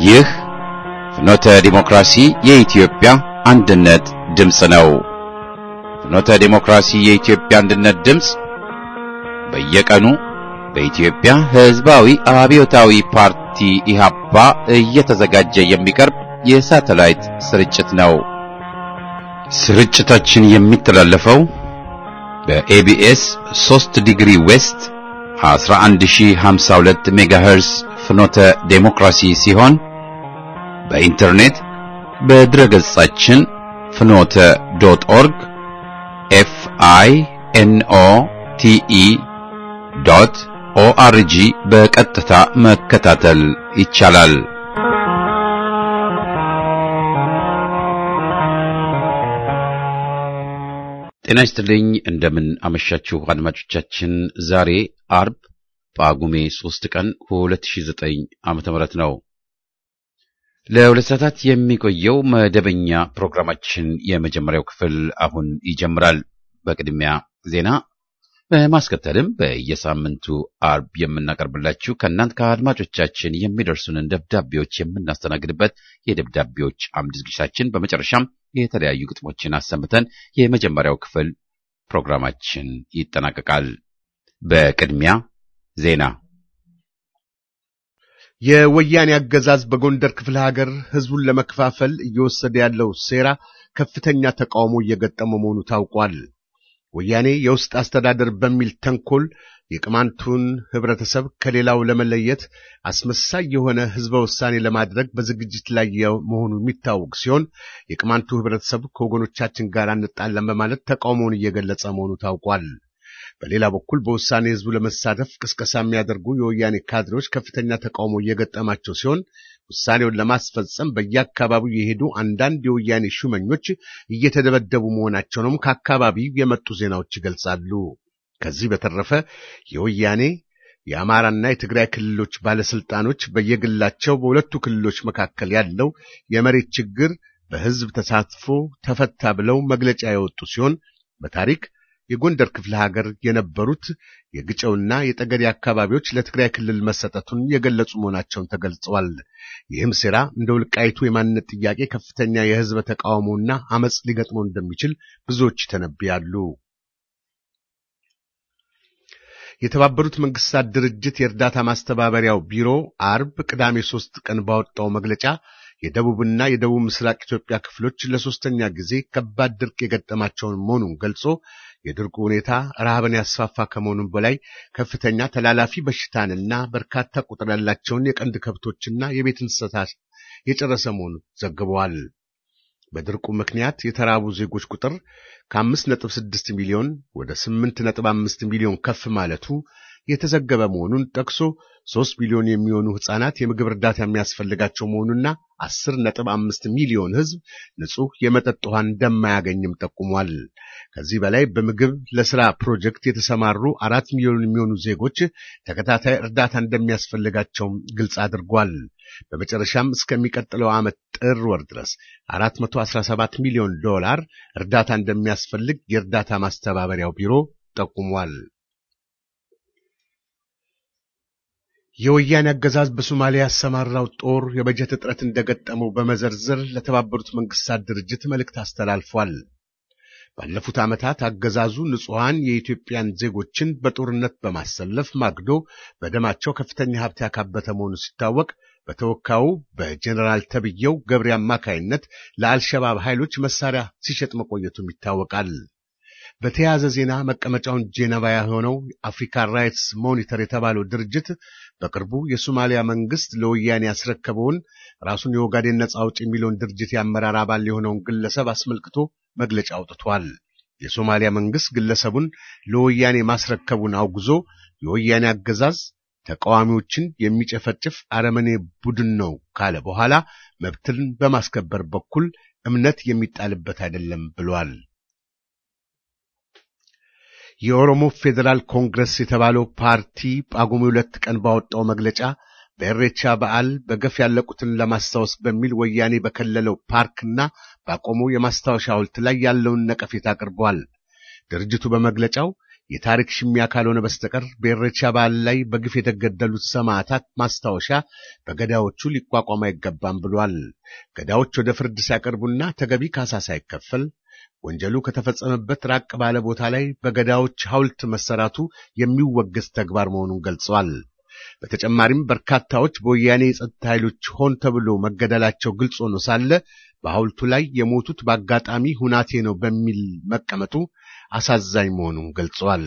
ይህ ፍኖተ ዲሞክራሲ የኢትዮጵያ አንድነት ድምፅ ነው። ፍኖተ ዲሞክራሲ የኢትዮጵያ አንድነት ድምፅ በየቀኑ በኢትዮጵያ ሕዝባዊ አብዮታዊ ፓርቲ ኢህአፓ እየተዘጋጀ የሚቀርብ የሳተላይት ስርጭት ነው። ስርጭታችን የሚተላለፈው በኤቢኤስ 3 ዲግሪ ዌስት 11052 ሜጋሄርስ ፍኖተ ዴሞክራሲ ሲሆን በኢንተርኔት በድረገጻችን ፍኖተ ዶት ኦርግ ኤፍ አይ ኤን ኦ ቲ ኢ ዶት ኦአርጂ በቀጥታ መከታተል ይቻላል። ጤና ይስጥልኝ። እንደምን አመሻችሁ አድማጮቻችን። ዛሬ አርብ ጳጉሜ 3 ቀን 2009 ዓመተ ምህረት ነው። ለሁለት ሰዓታት የሚቆየው መደበኛ ፕሮግራማችን የመጀመሪያው ክፍል አሁን ይጀምራል። በቅድሚያ ዜና በማስከተልም በየሳምንቱ አርብ የምናቀርብላችሁ ከእናንት ከአድማጮቻችን የሚደርሱንን ደብዳቤዎች የምናስተናግድበት የደብዳቤዎች አምድ ዝግጅታችን፣ በመጨረሻም የተለያዩ ግጥሞችን አሰምተን የመጀመሪያው ክፍል ፕሮግራማችን ይጠናቀቃል። በቅድሚያ ዜና። የወያኔ አገዛዝ በጎንደር ክፍለ ሀገር ሕዝቡን ለመከፋፈል እየወሰደ ያለው ሴራ ከፍተኛ ተቃውሞ እየገጠመ መሆኑ ታውቋል። ወያኔ የውስጥ አስተዳደር በሚል ተንኮል የቅማንቱን ህብረተሰብ ከሌላው ለመለየት አስመሳይ የሆነ ህዝበ ውሳኔ ለማድረግ በዝግጅት ላይ መሆኑ የሚታወቅ ሲሆን የቅማንቱ ህብረተሰብ ከወገኖቻችን ጋር አንጣለን በማለት ተቃውሞውን እየገለጸ መሆኑ ታውቋል። በሌላ በኩል በውሳኔ ህዝቡ ለመሳተፍ ቅስቀሳ የሚያደርጉ የወያኔ ካድሬዎች ከፍተኛ ተቃውሞ እየገጠማቸው ሲሆን ውሳኔውን ለማስፈጸም በየአካባቢው የሄዱ አንዳንድ የወያኔ ሹመኞች እየተደበደቡ መሆናቸውንም ከአካባቢው የመጡ ዜናዎች ይገልጻሉ። ከዚህ በተረፈ የወያኔ የአማራና የትግራይ ክልሎች ባለስልጣኖች በየግላቸው በሁለቱ ክልሎች መካከል ያለው የመሬት ችግር በህዝብ ተሳትፎ ተፈታ ብለው መግለጫ ያወጡ ሲሆን በታሪክ የጎንደር ክፍለ ሀገር የነበሩት የግጨውና የጠገዴ አካባቢዎች ለትግራይ ክልል መሰጠቱን የገለጹ መሆናቸውን ተገልጸዋል። ይህም ሴራ እንደ ውልቃይቱ የማንነት ጥያቄ ከፍተኛ የህዝብ ተቃውሞና አመፅ ሊገጥመው እንደሚችል ብዙዎች ይተነብያሉ። የተባበሩት መንግስታት ድርጅት የእርዳታ ማስተባበሪያው ቢሮ አርብ ቅዳሜ ሶስት ቀን ባወጣው መግለጫ የደቡብና የደቡብ ምስራቅ ኢትዮጵያ ክፍሎች ለሶስተኛ ጊዜ ከባድ ድርቅ የገጠማቸውን መሆኑን ገልጾ የድርቁ ሁኔታ ረሃብን ያስፋፋ ከመሆኑም በላይ ከፍተኛ ተላላፊ በሽታንና በርካታ ቁጥር ያላቸውን የቀንድ ከብቶችና የቤት እንስሳት የጨረሰ መሆኑን ዘግበዋል። በድርቁ ምክንያት የተራቡ ዜጎች ቁጥር ከአምስት ነጥብ ስድስት ሚሊዮን ወደ ስምንት ነጥብ አምስት ሚሊዮን ከፍ ማለቱ የተዘገበ መሆኑን ጠቅሶ ሶስት ሚሊዮን የሚሆኑ ሕፃናት የምግብ እርዳታ የሚያስፈልጋቸው መሆኑና አስር ነጥብ አምስት ሚሊዮን ሕዝብ ንጹሕ የመጠጥ ውሃን እንደማያገኝም ጠቁሟል። ከዚህ በላይ በምግብ ለስራ ፕሮጀክት የተሰማሩ አራት ሚሊዮን የሚሆኑ ዜጎች ተከታታይ እርዳታ እንደሚያስፈልጋቸውም ግልጽ አድርጓል። በመጨረሻም እስከሚቀጥለው ዓመት ጥር ወር ድረስ 417 ሚሊዮን ዶላር እርዳታ እንደሚያስፈልግ የእርዳታ ማስተባበሪያው ቢሮ ጠቁሟል። የወያኔ አገዛዝ በሶማሊያ ያሰማራው ጦር የበጀት እጥረት እንደገጠመው በመዘርዘር ለተባበሩት መንግስታት ድርጅት መልእክት አስተላልፏል። ባለፉት ዓመታት አገዛዙ ንጹሐን የኢትዮጵያን ዜጎችን በጦርነት በማሰለፍ ማግዶ በደማቸው ከፍተኛ ሀብት ያካበተ መሆኑ ሲታወቅ በተወካዩ በጀኔራል ተብየው ገብሬ አማካይነት ለአልሸባብ ኃይሎች መሳሪያ ሲሸጥ መቆየቱም ይታወቃል። በተያያዘ ዜና መቀመጫውን ጄኔቫ የሆነው አፍሪካ ራይትስ ሞኒተር የተባለው ድርጅት በቅርቡ የሶማሊያ መንግስት ለወያኔ ያስረከበውን ራሱን የኦጋዴን ነጻ አውጪ የሚለውን ድርጅት የአመራር አባል የሆነውን ግለሰብ አስመልክቶ መግለጫ አውጥቷል። የሶማሊያ መንግስት ግለሰቡን ለወያኔ ማስረከቡን አውግዞ የወያኔ አገዛዝ ተቃዋሚዎችን የሚጨፈጭፍ አረመኔ ቡድን ነው ካለ በኋላ መብትን በማስከበር በኩል እምነት የሚጣልበት አይደለም ብሏል። የኦሮሞ ፌዴራል ኮንግረስ የተባለው ፓርቲ ጳጉሜ ሁለት ቀን ባወጣው መግለጫ በእሬቻ በዓል በገፍ ያለቁትን ለማስታወስ በሚል ወያኔ በከለለው ፓርክና ባቆመው የማስታወሻ ሐውልት ላይ ያለውን ነቀፌታ አቅርቧል። ድርጅቱ በመግለጫው የታሪክ ሽሚያ ካልሆነ በስተቀር በኢሬቻ በዓል ላይ በግፍ የተገደሉት ሰማዕታት ማስታወሻ በገዳዮቹ ሊቋቋም አይገባም ብሏል። ገዳዮች ወደ ፍርድ ሲያቀርቡና ተገቢ ካሳ ሳይከፈል ወንጀሉ ከተፈጸመበት ራቅ ባለ ቦታ ላይ በገዳዮች ሐውልት መሰራቱ የሚወገዝ ተግባር መሆኑን ገልጸዋል። በተጨማሪም በርካታዎች በወያኔ የጸጥታ ኃይሎች ሆን ተብሎ መገደላቸው ግልጽ ሆኖ ሳለ በሐውልቱ ላይ የሞቱት በአጋጣሚ ሁናቴ ነው በሚል መቀመጡ አሳዛኝ መሆኑን ገልጸዋል።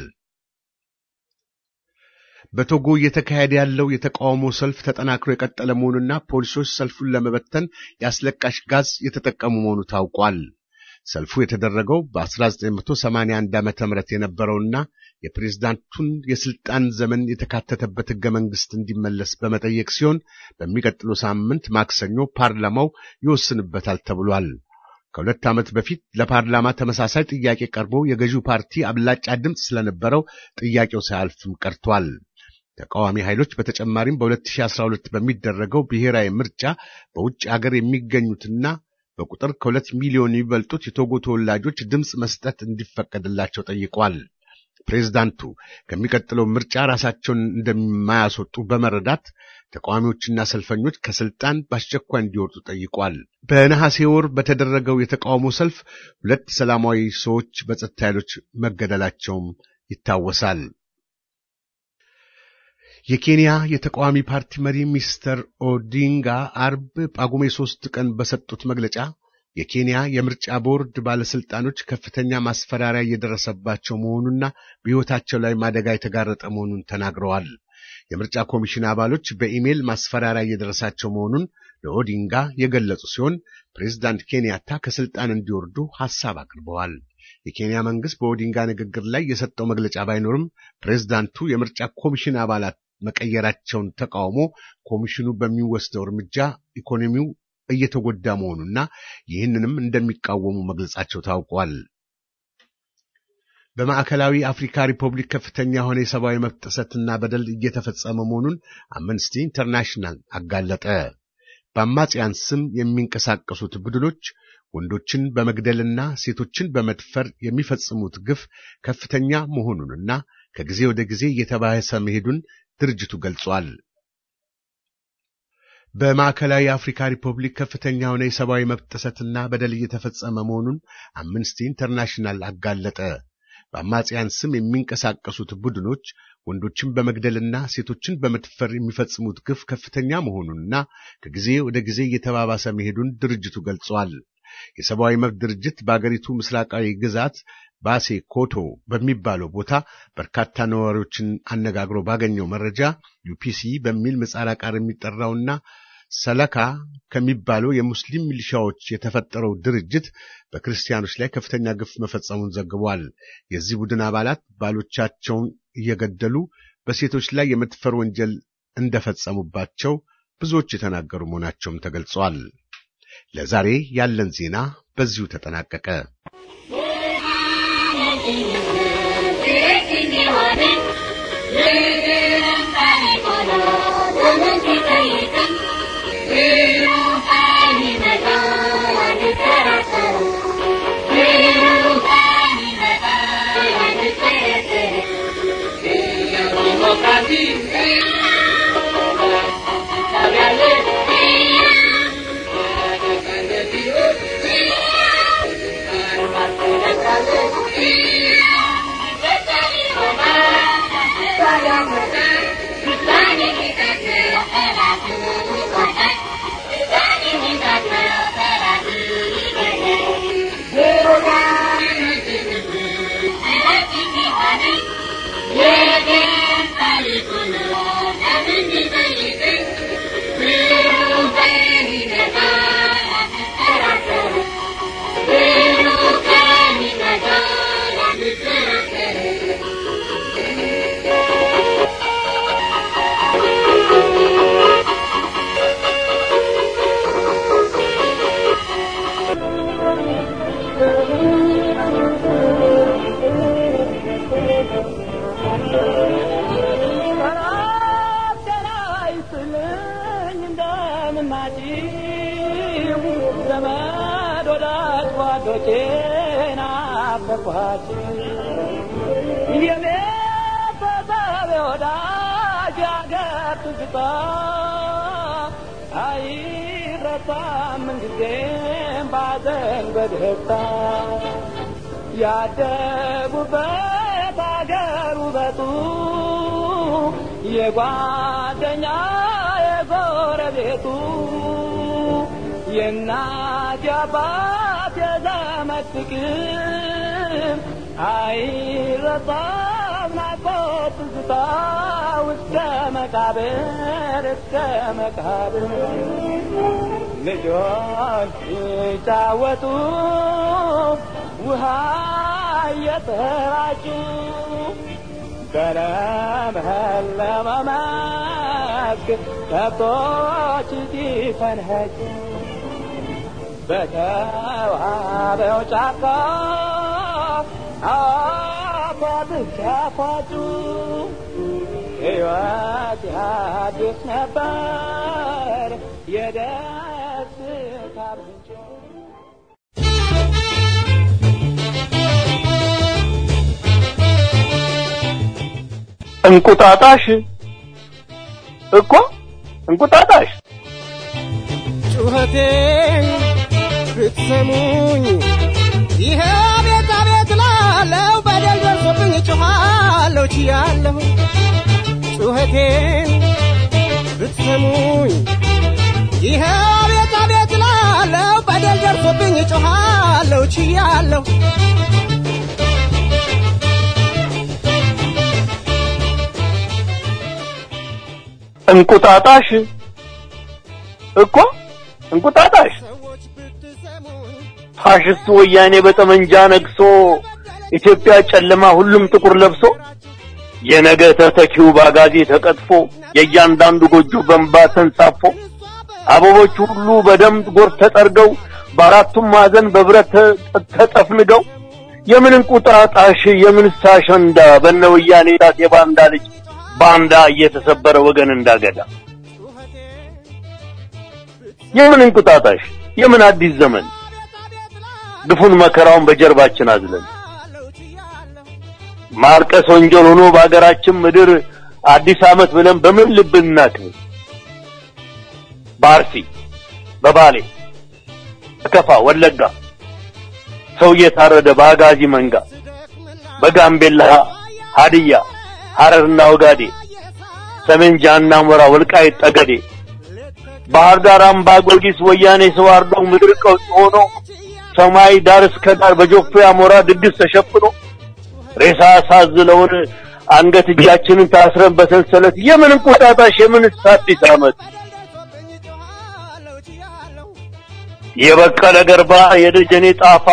በቶጎ እየተካሄደ ያለው የተቃውሞ ሰልፍ ተጠናክሮ የቀጠለ መሆኑና ፖሊሶች ሰልፉን ለመበተን የአስለቃሽ ጋዝ የተጠቀሙ መሆኑ ታውቋል። ሰልፉ የተደረገው በ1981 ዓመተ ምህረት የነበረውና የፕሬዝዳንቱን የስልጣን ዘመን የተካተተበት ሕገ መንግሥት እንዲመለስ በመጠየቅ ሲሆን በሚቀጥለው ሳምንት ማክሰኞ ፓርላማው ይወስንበታል ተብሏል። ከሁለት ዓመት በፊት ለፓርላማ ተመሳሳይ ጥያቄ ቀርቦ የገዢው ፓርቲ አብላጫ ድምፅ ስለነበረው ጥያቄው ሳያልፍም ቀርቷል። ተቃዋሚ ኃይሎች በተጨማሪም በ2012 በሚደረገው ብሔራዊ ምርጫ በውጭ አገር የሚገኙትና በቁጥር ከሁለት ሚሊዮን የሚበልጡት የቶጎ ተወላጆች ድምፅ መስጠት እንዲፈቀድላቸው ጠይቋል። ፕሬዝዳንቱ ከሚቀጥለው ምርጫ ራሳቸውን እንደማያስወጡ በመረዳት ተቃዋሚዎችና ሰልፈኞች ከስልጣን በአስቸኳይ እንዲወርዱ ጠይቋል። በነሐሴ ወር በተደረገው የተቃውሞ ሰልፍ ሁለት ሰላማዊ ሰዎች በጸጥታ ኃይሎች መገደላቸውም ይታወሳል። የኬንያ የተቃዋሚ ፓርቲ መሪ ሚስተር ኦዲንጋ አርብ ጳጉሜ ሶስት ቀን በሰጡት መግለጫ የኬንያ የምርጫ ቦርድ ባለስልጣኖች ከፍተኛ ማስፈራሪያ እየደረሰባቸው መሆኑና በሕይወታቸው ላይ አደጋ የተጋረጠ መሆኑን ተናግረዋል። የምርጫ ኮሚሽን አባሎች በኢሜይል ማስፈራሪያ እየደረሳቸው መሆኑን ለኦዲንጋ የገለጹ ሲሆን ፕሬዝዳንት ኬንያታ ከስልጣን እንዲወርዱ ሐሳብ አቅርበዋል። የኬንያ መንግስት በኦዲንጋ ንግግር ላይ የሰጠው መግለጫ ባይኖርም ፕሬዝዳንቱ የምርጫ ኮሚሽን አባላት መቀየራቸውን ተቃውሞ ኮሚሽኑ በሚወስደው እርምጃ ኢኮኖሚው እየተጎዳ መሆኑና ይህንንም እንደሚቃወሙ መግለጻቸው ታውቋል። በማዕከላዊ አፍሪካ ሪፐብሊክ ከፍተኛ የሆነ የሰብአዊ መብት ጥሰትና በደል እየተፈጸመ መሆኑን አምነስቲ ኢንተርናሽናል አጋለጠ። በአማጽያን ስም የሚንቀሳቀሱት ቡድኖች ወንዶችን በመግደልና ሴቶችን በመድፈር የሚፈጽሙት ግፍ ከፍተኛ መሆኑንና ከጊዜ ወደ ጊዜ እየተባሰ መሄዱን ድርጅቱ ገልጿል። በማዕከላዊ አፍሪካ ሪፐብሊክ ከፍተኛ የሆነ የሰብአዊ መብት ጥሰትና በደል እየተፈጸመ መሆኑን አምነስቲ ኢንተርናሽናል አጋለጠ። በአማጽያን ስም የሚንቀሳቀሱት ቡድኖች ወንዶችን በመግደልና ሴቶችን በመድፈር የሚፈጽሙት ግፍ ከፍተኛ መሆኑንና ከጊዜ ወደ ጊዜ እየተባባሰ መሄዱን ድርጅቱ ገልጿል። የሰብአዊ መብት ድርጅት በአገሪቱ ምስራቃዊ ግዛት ባሴ ኮቶ በሚባለው ቦታ በርካታ ነዋሪዎችን አነጋግሮ ባገኘው መረጃ ዩፒሲ በሚል ምህጻረ ቃል የሚጠራውና ሰለካ ከሚባለው የሙስሊም ሚሊሻዎች የተፈጠረው ድርጅት በክርስቲያኖች ላይ ከፍተኛ ግፍ መፈጸሙን ዘግቧል። የዚህ ቡድን አባላት ባሎቻቸውን እየገደሉ በሴቶች ላይ የመድፈር ወንጀል እንደፈጸሙባቸው ብዙዎች የተናገሩ መሆናቸውም ተገልጿል። ለዛሬ ያለን ዜና በዚሁ ተጠናቀቀ። የቤተሰብ ወዳጅ ያገር ትዝታ አይረሳም ምንጊዜም ባዘን በደስታ ያደጉበት አገር ውበቱ የጓደኛ የጎረቤቱ የእናት የአባት የዘመድ ፍቅር አይረሳም ናፍቆት ትዝታ እስከ መቃብር እስከ መቃብር ልጆች ሲጫወቱ ውሃ እየተራጩ በለመለመ መስክ ከብቶች ሲፈንኸጩ በተዋበው ጫካ አፏብስ ሲያፏጩ ሕይወት ያድስ ነበር የደስታ ምንጭ እንቁጣጣሽ እኮ እንቁጣጣሽ ጩኸቴን ብትሰሙኝ ይሄ ቤት አቤት ላለው በደል ደርሶብኝ ጮኻለሁ ችያለሁ ጩኸቴን ብትሰሙኝ ይሄ ቤት አቤት ላለው በደል ደርሶብኝ ጮኻለሁ ችያለሁ እንቁጣጣሽ እኮ እንቁጣጣሽ ሰዎች ብትሰሙኝ ፋሽስቱ ወያኔ በጠመንጃ ነግሶ ኢትዮጵያ ጨለማ ሁሉም ጥቁር ለብሶ የነገ ተተኪው ባጋዜ ተቀጥፎ የእያንዳንዱ ጎጆ በንባ ተንሳፎ አበቦች ሁሉ በደም ጎርፍ ተጠርገው በአራቱም ማዕዘን በብረት ተ- ተጠፍንገው የምን እንቁጣጣሽ የምንስ አሸንዳ በነ ወያኔ ጣት የባንዳ ልጅ ባንዳ እየተሰበረ ወገን እንዳገዳ የምን እንቁጣጣሽ የምን አዲስ ዘመን ግፉን መከራውን በጀርባችን አዝለን ማርቀስ ወንጀል ሆኖ በሀገራችን ምድር አዲስ ዓመት ብለን በምን ልብ እናክብር? በአርሲ በባሌ በከፋ ወለጋ ሰው እየታረደ በአጋዚ መንጋ በጋምቤላ ሀዲያ ሐረርና ወጋዴ ሰሜን ጃና ሞራ ወልቃይት ጠገዴ ባህር ዳር አምባ ጊዮርጊስ ወያኔ ሰው አርዶ ምድር ቀውጥ ሆኖ ሰማይ ዳር እስከ ዳር በጆፌ አሞራ ድግስ ተሸፍኖ ሬሳ ሳዝለውን አንገት እጃችንን ታስረን በሰንሰለት የምን እንቁጣጣሽ የምን አዲስ ዓመት የበቀለ ገርባ የደጀኔ ጣፋ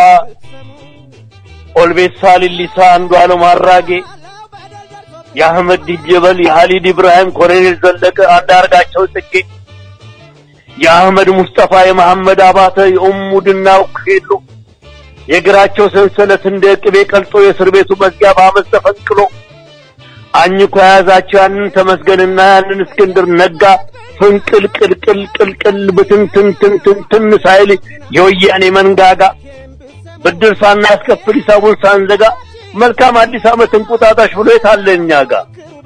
ኦልቤሳ ሊሊሳ አንዱ ዓለም አራጌ የአህመድ ዲጀበል የሀሊድ ኢብራሂም ኮሎኔል ዘለቀ አንዳርጋቸው ጽጌ የአህመድ ሙስጠፋ የመሐመድ አባተ የኡሙ ድናው ሄሎ የእግራቸው ሰንሰለት እንደ ቅቤ ቀልጦ የእስር ቤቱ መዝጊያ በአመት ተፈንቅሎ አኝኮ የያዛቸው ያንን ተመስገንና ያንን እስክንድር ነጋ ፍንቅል ቅልቅል ቅልቅል ብትንትንትንትን ሳይል የወያኔ መንጋጋ ብድር ሳናስከፍል ሂሳቡን ሳንዘጋ መልካም አዲስ ዓመት እንቁጣጣሽ ብሎ የታለ እኛ ጋር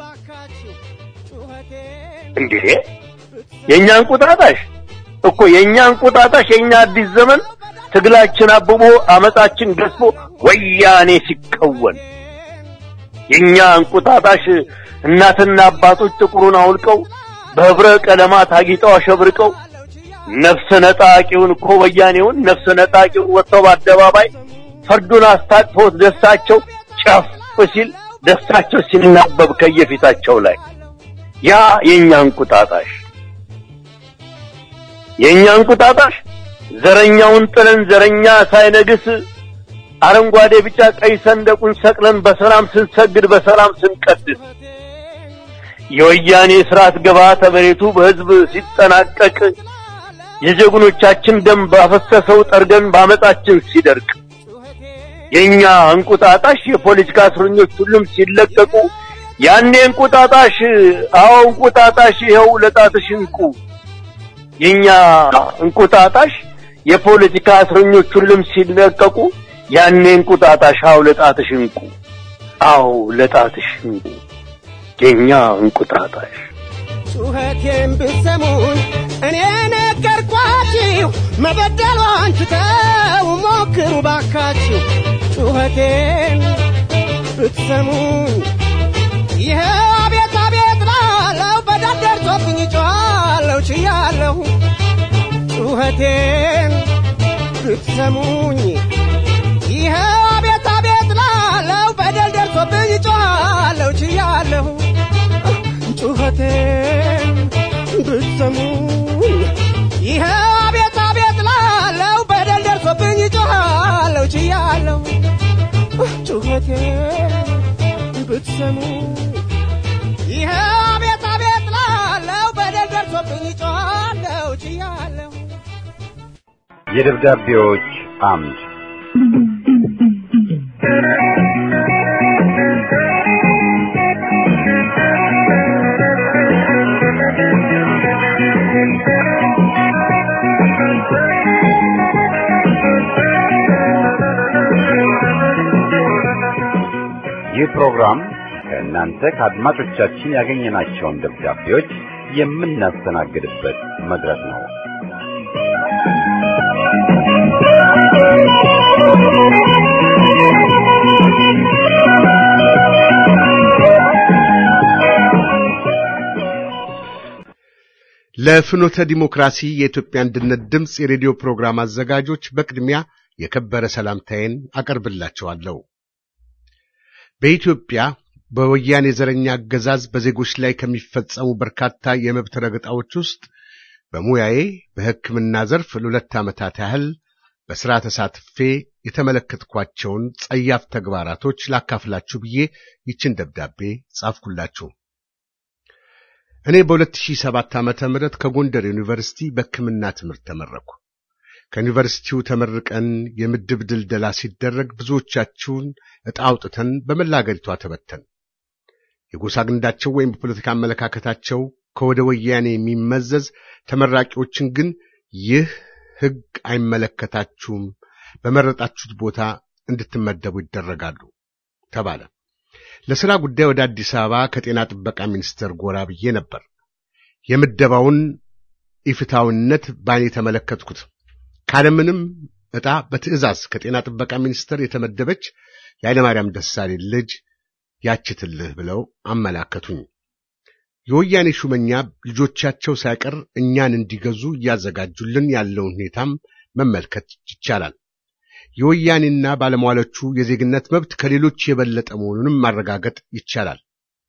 እንዴ የእኛ እንቁጣጣሽ እኮ የእኛ እንቁጣጣሽ የእኛ አዲስ ዘመን ትግላችን አብቦ አመፃችን ገዝፎ ወያኔ ሲቀወን የእኛ እንቁጣጣሽ እናትና አባቶች ጥቁሩን አውልቀው በህብረ ቀለማት አጊጠው አሸብርቀው ነፍስ ነጣቂውን እኮ ወያኔውን ነፍስ ነጣቂውን ወጥተው በአደባባይ ፈርዱን አስታጥፎት ደስታቸው ጨፍ ሲል ደስታቸው ሲናበብ ከየፊታቸው ላይ ያ የእኛ እንቁጣጣሽ የእኛ እንቁጣጣሽ ዘረኛውን ጥለን ዘረኛ ሳይነግስ አረንጓዴ ቢጫ ቀይ ሰንደቁን ሰቅለን በሰላም ስንሰግድ በሰላም ስንቀድስ የወያኔ ስርዓት ገባተ መሬቱ በህዝብ ሲጠናቀቅ የጀግኖቻችን ደም ባፈሰሰው ጠርገን ባመጣችን ሲደርቅ የኛ እንቁጣጣሽ የፖለቲካ እስረኞች ሁሉም ሲለቀቁ ያኔ እንቁጣጣሽ አዎ እንቁጣጣሽ ይኸው ለጣትሽ እንቁ የኛ እንቁጣጣሽ የፖለቲካ እስረኞች ሁሉም ሲለቀቁ ያኔ እንቁጣጣሽ አዎ ለጣትሽ እንቁ አዎ ለጣትሽ የኛ እንቁጣጣሽ ጩኸቴን ብትሰሙኝ እኔ ነገርኳችሁ፣ መበደሏን ትተው ሞክሩ ባካችሁ። ጩኸቴን ብትሰሙኝ ይኸው አቤት አቤት ላለው በዳር ደርሶብኝ ጮኻለሁ ችያለሁ። ጩኸቴን ብትሰሙኝ ይኸው አቤት አቤት ላለው በደል ደርሶብኝ ጮኻለሁ ችያለሁ። ጩኸቴን ብትሰሙኝ ይኸው አቤት አቤት ላለው በደል ደርሶብኝ ጮኻለሁ ችያለሁ። ጩኸቴን ብትሰሙኝ ይኸው አቤት አቤት ላለው በደል ደርሶብኝ ጮኻለሁ ችያለሁ። የደብዳቤዎች አምድ ይህ ፕሮግራም ከእናንተ ከአድማጮቻችን ያገኘናቸውን ደብዳቤዎች የምናስተናግድበት መድረክ ነው። ለፍኖተ ዲሞክራሲ የኢትዮጵያ አንድነት ድምፅ የሬዲዮ ፕሮግራም አዘጋጆች በቅድሚያ የከበረ ሰላምታዬን አቀርብላቸዋለሁ። በኢትዮጵያ በወያኔ ዘረኛ አገዛዝ በዜጎች ላይ ከሚፈጸሙ በርካታ የመብት ረገጣዎች ውስጥ በሙያዬ በሕክምና ዘርፍ ለሁለት ዓመታት ያህል በሥራ ተሳትፌ የተመለከትኳቸውን ጸያፍ ተግባራቶች ላካፍላችሁ ብዬ ይችን ደብዳቤ ጻፍኩላችሁ። እኔ በ2007 ዓመተ ምህረት ከጎንደር ዩኒቨርሲቲ በሕክምና ትምህርት ተመረኩ። ከዩኒቨርሲቲው ተመርቀን የምድብ ድልደላ ሲደረግ ብዙዎቻችሁን ዕጣ አውጥተን በመላ አገሪቷ ተበተን። የጎሳ ግንዳቸው ወይም በፖለቲካ አመለካከታቸው ከወደ ወያኔ የሚመዘዝ ተመራቂዎችን ግን ይህ ሕግ አይመለከታችሁም፣ በመረጣችሁት ቦታ እንድትመደቡ ይደረጋሉ ተባለ። ለሥራ ጉዳይ ወደ አዲስ አበባ ከጤና ጥበቃ ሚኒስቴር ጎራ ብዬ ነበር። የምደባውን ኢፍታዊነት ባኔ ተመለከትኩት። ካለምንም ዕጣ በትዕዛዝ ከጤና ጥበቃ ሚኒስቴር የተመደበች የኃይለማርያም ደሳለኝ ልጅ ያችትልህ ብለው አመላከቱኝ። የወያኔ ሹመኛ ልጆቻቸው ሳይቀር እኛን እንዲገዙ እያዘጋጁልን ያለውን ሁኔታም መመልከት ይቻላል። የወያኔና ባለሟሎቹ የዜግነት መብት ከሌሎች የበለጠ መሆኑንም ማረጋገጥ ይቻላል።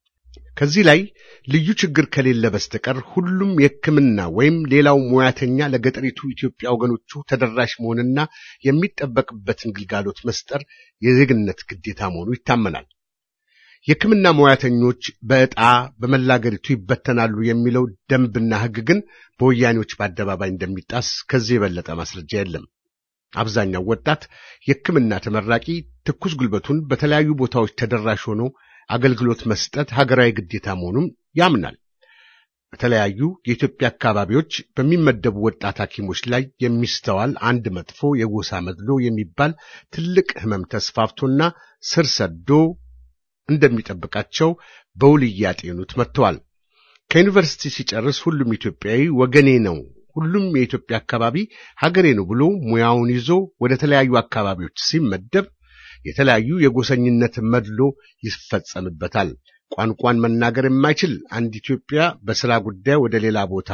ከዚህ ላይ ልዩ ችግር ከሌለ በስተቀር ሁሉም የሕክምና ወይም ሌላው ሙያተኛ ለገጠሪቱ ኢትዮጵያ ወገኖቹ ተደራሽ መሆንና የሚጠበቅበትን ግልጋሎት መስጠር የዜግነት ግዴታ መሆኑ ይታመናል። የሕክምና ሙያተኞች በዕጣ በመላ አገሪቱ ይበተናሉ የሚለው ደንብና ሕግ ግን በወያኔዎች በአደባባይ እንደሚጣስ ከዚህ የበለጠ ማስረጃ የለም። አብዛኛው ወጣት የሕክምና ተመራቂ ትኩስ ጉልበቱን በተለያዩ ቦታዎች ተደራሽ ሆኖ አገልግሎት መስጠት ሀገራዊ ግዴታ መሆኑን ያምናል። በተለያዩ የኢትዮጵያ አካባቢዎች በሚመደቡ ወጣት ሐኪሞች ላይ የሚስተዋል አንድ መጥፎ የጎሳ መድሎ የሚባል ትልቅ ሕመም ተስፋፍቶና ስር ሰዶ እንደሚጠብቃቸው በውል እያጤኑት መጥተዋል። ከዩኒቨርሲቲ ሲጨርስ ሁሉም ኢትዮጵያዊ ወገኔ ነው፣ ሁሉም የኢትዮጵያ አካባቢ ሀገሬ ነው ብሎ ሙያውን ይዞ ወደ ተለያዩ አካባቢዎች ሲመደብ የተለያዩ የጎሰኝነት መድሎ ይፈጸምበታል። ቋንቋን መናገር የማይችል አንድ ኢትዮጵያ በሥራ ጉዳይ ወደ ሌላ ቦታ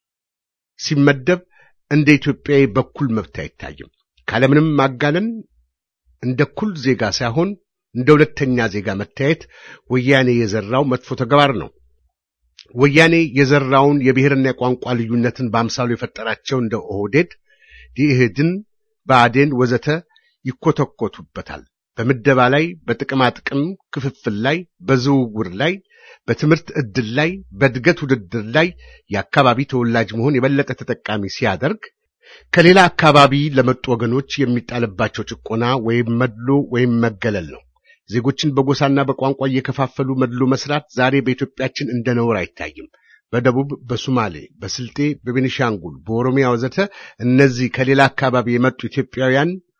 ሲመደብ እንደ ኢትዮጵያዊ በኩል መብት አይታይም። ካለምንም ማጋነን እንደ እኩል ዜጋ ሳይሆን እንደ ሁለተኛ ዜጋ መታየት ወያኔ የዘራው መጥፎ ተግባር ነው። ወያኔ የዘራውን የብሔርና የቋንቋ ልዩነትን በአምሳሉ የፈጠራቸው እንደ ኦህዴድ፣ ኢህድን፣ ብአዴን ወዘተ ይኮተኮቱበታል። በምደባ ላይ፣ በጥቅማ ጥቅም ክፍፍል ላይ፣ በዝውውር ላይ፣ በትምህርት ዕድል ላይ፣ በእድገት ውድድር ላይ የአካባቢ ተወላጅ መሆን የበለጠ ተጠቃሚ ሲያደርግ ከሌላ አካባቢ ለመጡ ወገኖች የሚጣልባቸው ጭቆና ወይም መድሎ ወይም መገለል ነው። ዜጎችን በጎሳና በቋንቋ እየከፋፈሉ መድሎ መስራት ዛሬ በኢትዮጵያችን እንደ ነውር አይታይም። በደቡብ፣ በሱማሌ፣ በስልጤ፣ በቤኒሻንጉል፣ በኦሮሚያ ወዘተ እነዚህ ከሌላ አካባቢ የመጡ ኢትዮጵያውያን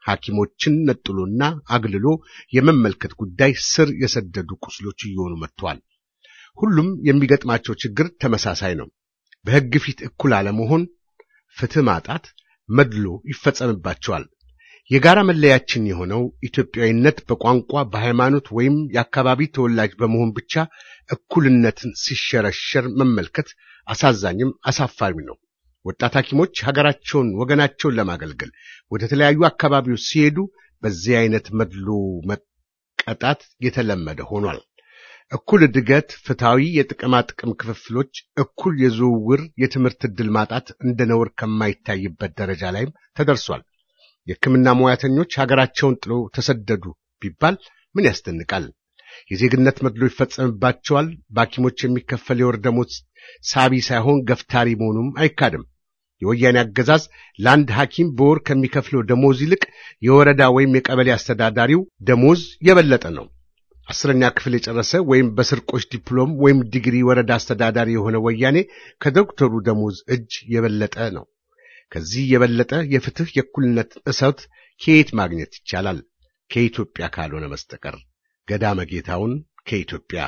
ሐኪሞችን ነጥሎና አግልሎ የመመልከት ጉዳይ ስር የሰደዱ ቁስሎች እየሆኑ መጥተዋል። ሁሉም የሚገጥማቸው ችግር ተመሳሳይ ነው። በሕግ ፊት እኩል አለመሆን፣ ፍትህ ማጣት፣ መድሎ ይፈጸምባቸዋል። የጋራ መለያችን የሆነው ኢትዮጵያዊነት በቋንቋ በሃይማኖት ወይም የአካባቢ ተወላጅ በመሆን ብቻ እኩልነትን ሲሸረሸር መመልከት አሳዛኝም አሳፋሪ ነው። ወጣት ሐኪሞች ሀገራቸውን፣ ወገናቸውን ለማገልገል ወደ ተለያዩ አካባቢዎች ሲሄዱ በዚህ አይነት መድሎ መቀጣት የተለመደ ሆኗል። እኩል እድገት፣ ፍትሐዊ የጥቅማ ጥቅም ክፍፍሎች፣ እኩል የዝውውር የትምህርት ዕድል ማጣት እንደ ነውር ከማይታይበት ደረጃ ላይም ተደርሷል። የሕክምና ሙያተኞች ሀገራቸውን ጥለው ተሰደዱ ቢባል ምን ያስደንቃል? የዜግነት መድሎ ይፈጸምባቸዋል። በሐኪሞች የሚከፈል የወር ደሞዝ ሳቢ ሳይሆን ገፍታሪ መሆኑም አይካድም። የወያኔ አገዛዝ ለአንድ ሐኪም በወር ከሚከፍለው ደሞዝ ይልቅ የወረዳ ወይም የቀበሌ አስተዳዳሪው ደሞዝ የበለጠ ነው። አስረኛ ክፍል የጨረሰ ወይም በስርቆች ዲፕሎም ወይም ዲግሪ ወረዳ አስተዳዳሪ የሆነ ወያኔ ከዶክተሩ ደሞዝ እጅ የበለጠ ነው። ከዚህ የበለጠ የፍትህ የእኩልነት እሰት ከየት ማግኘት ይቻላል? ከኢትዮጵያ ካልሆነ በስተቀር። ገዳመ ጌታውን ከኢትዮጵያ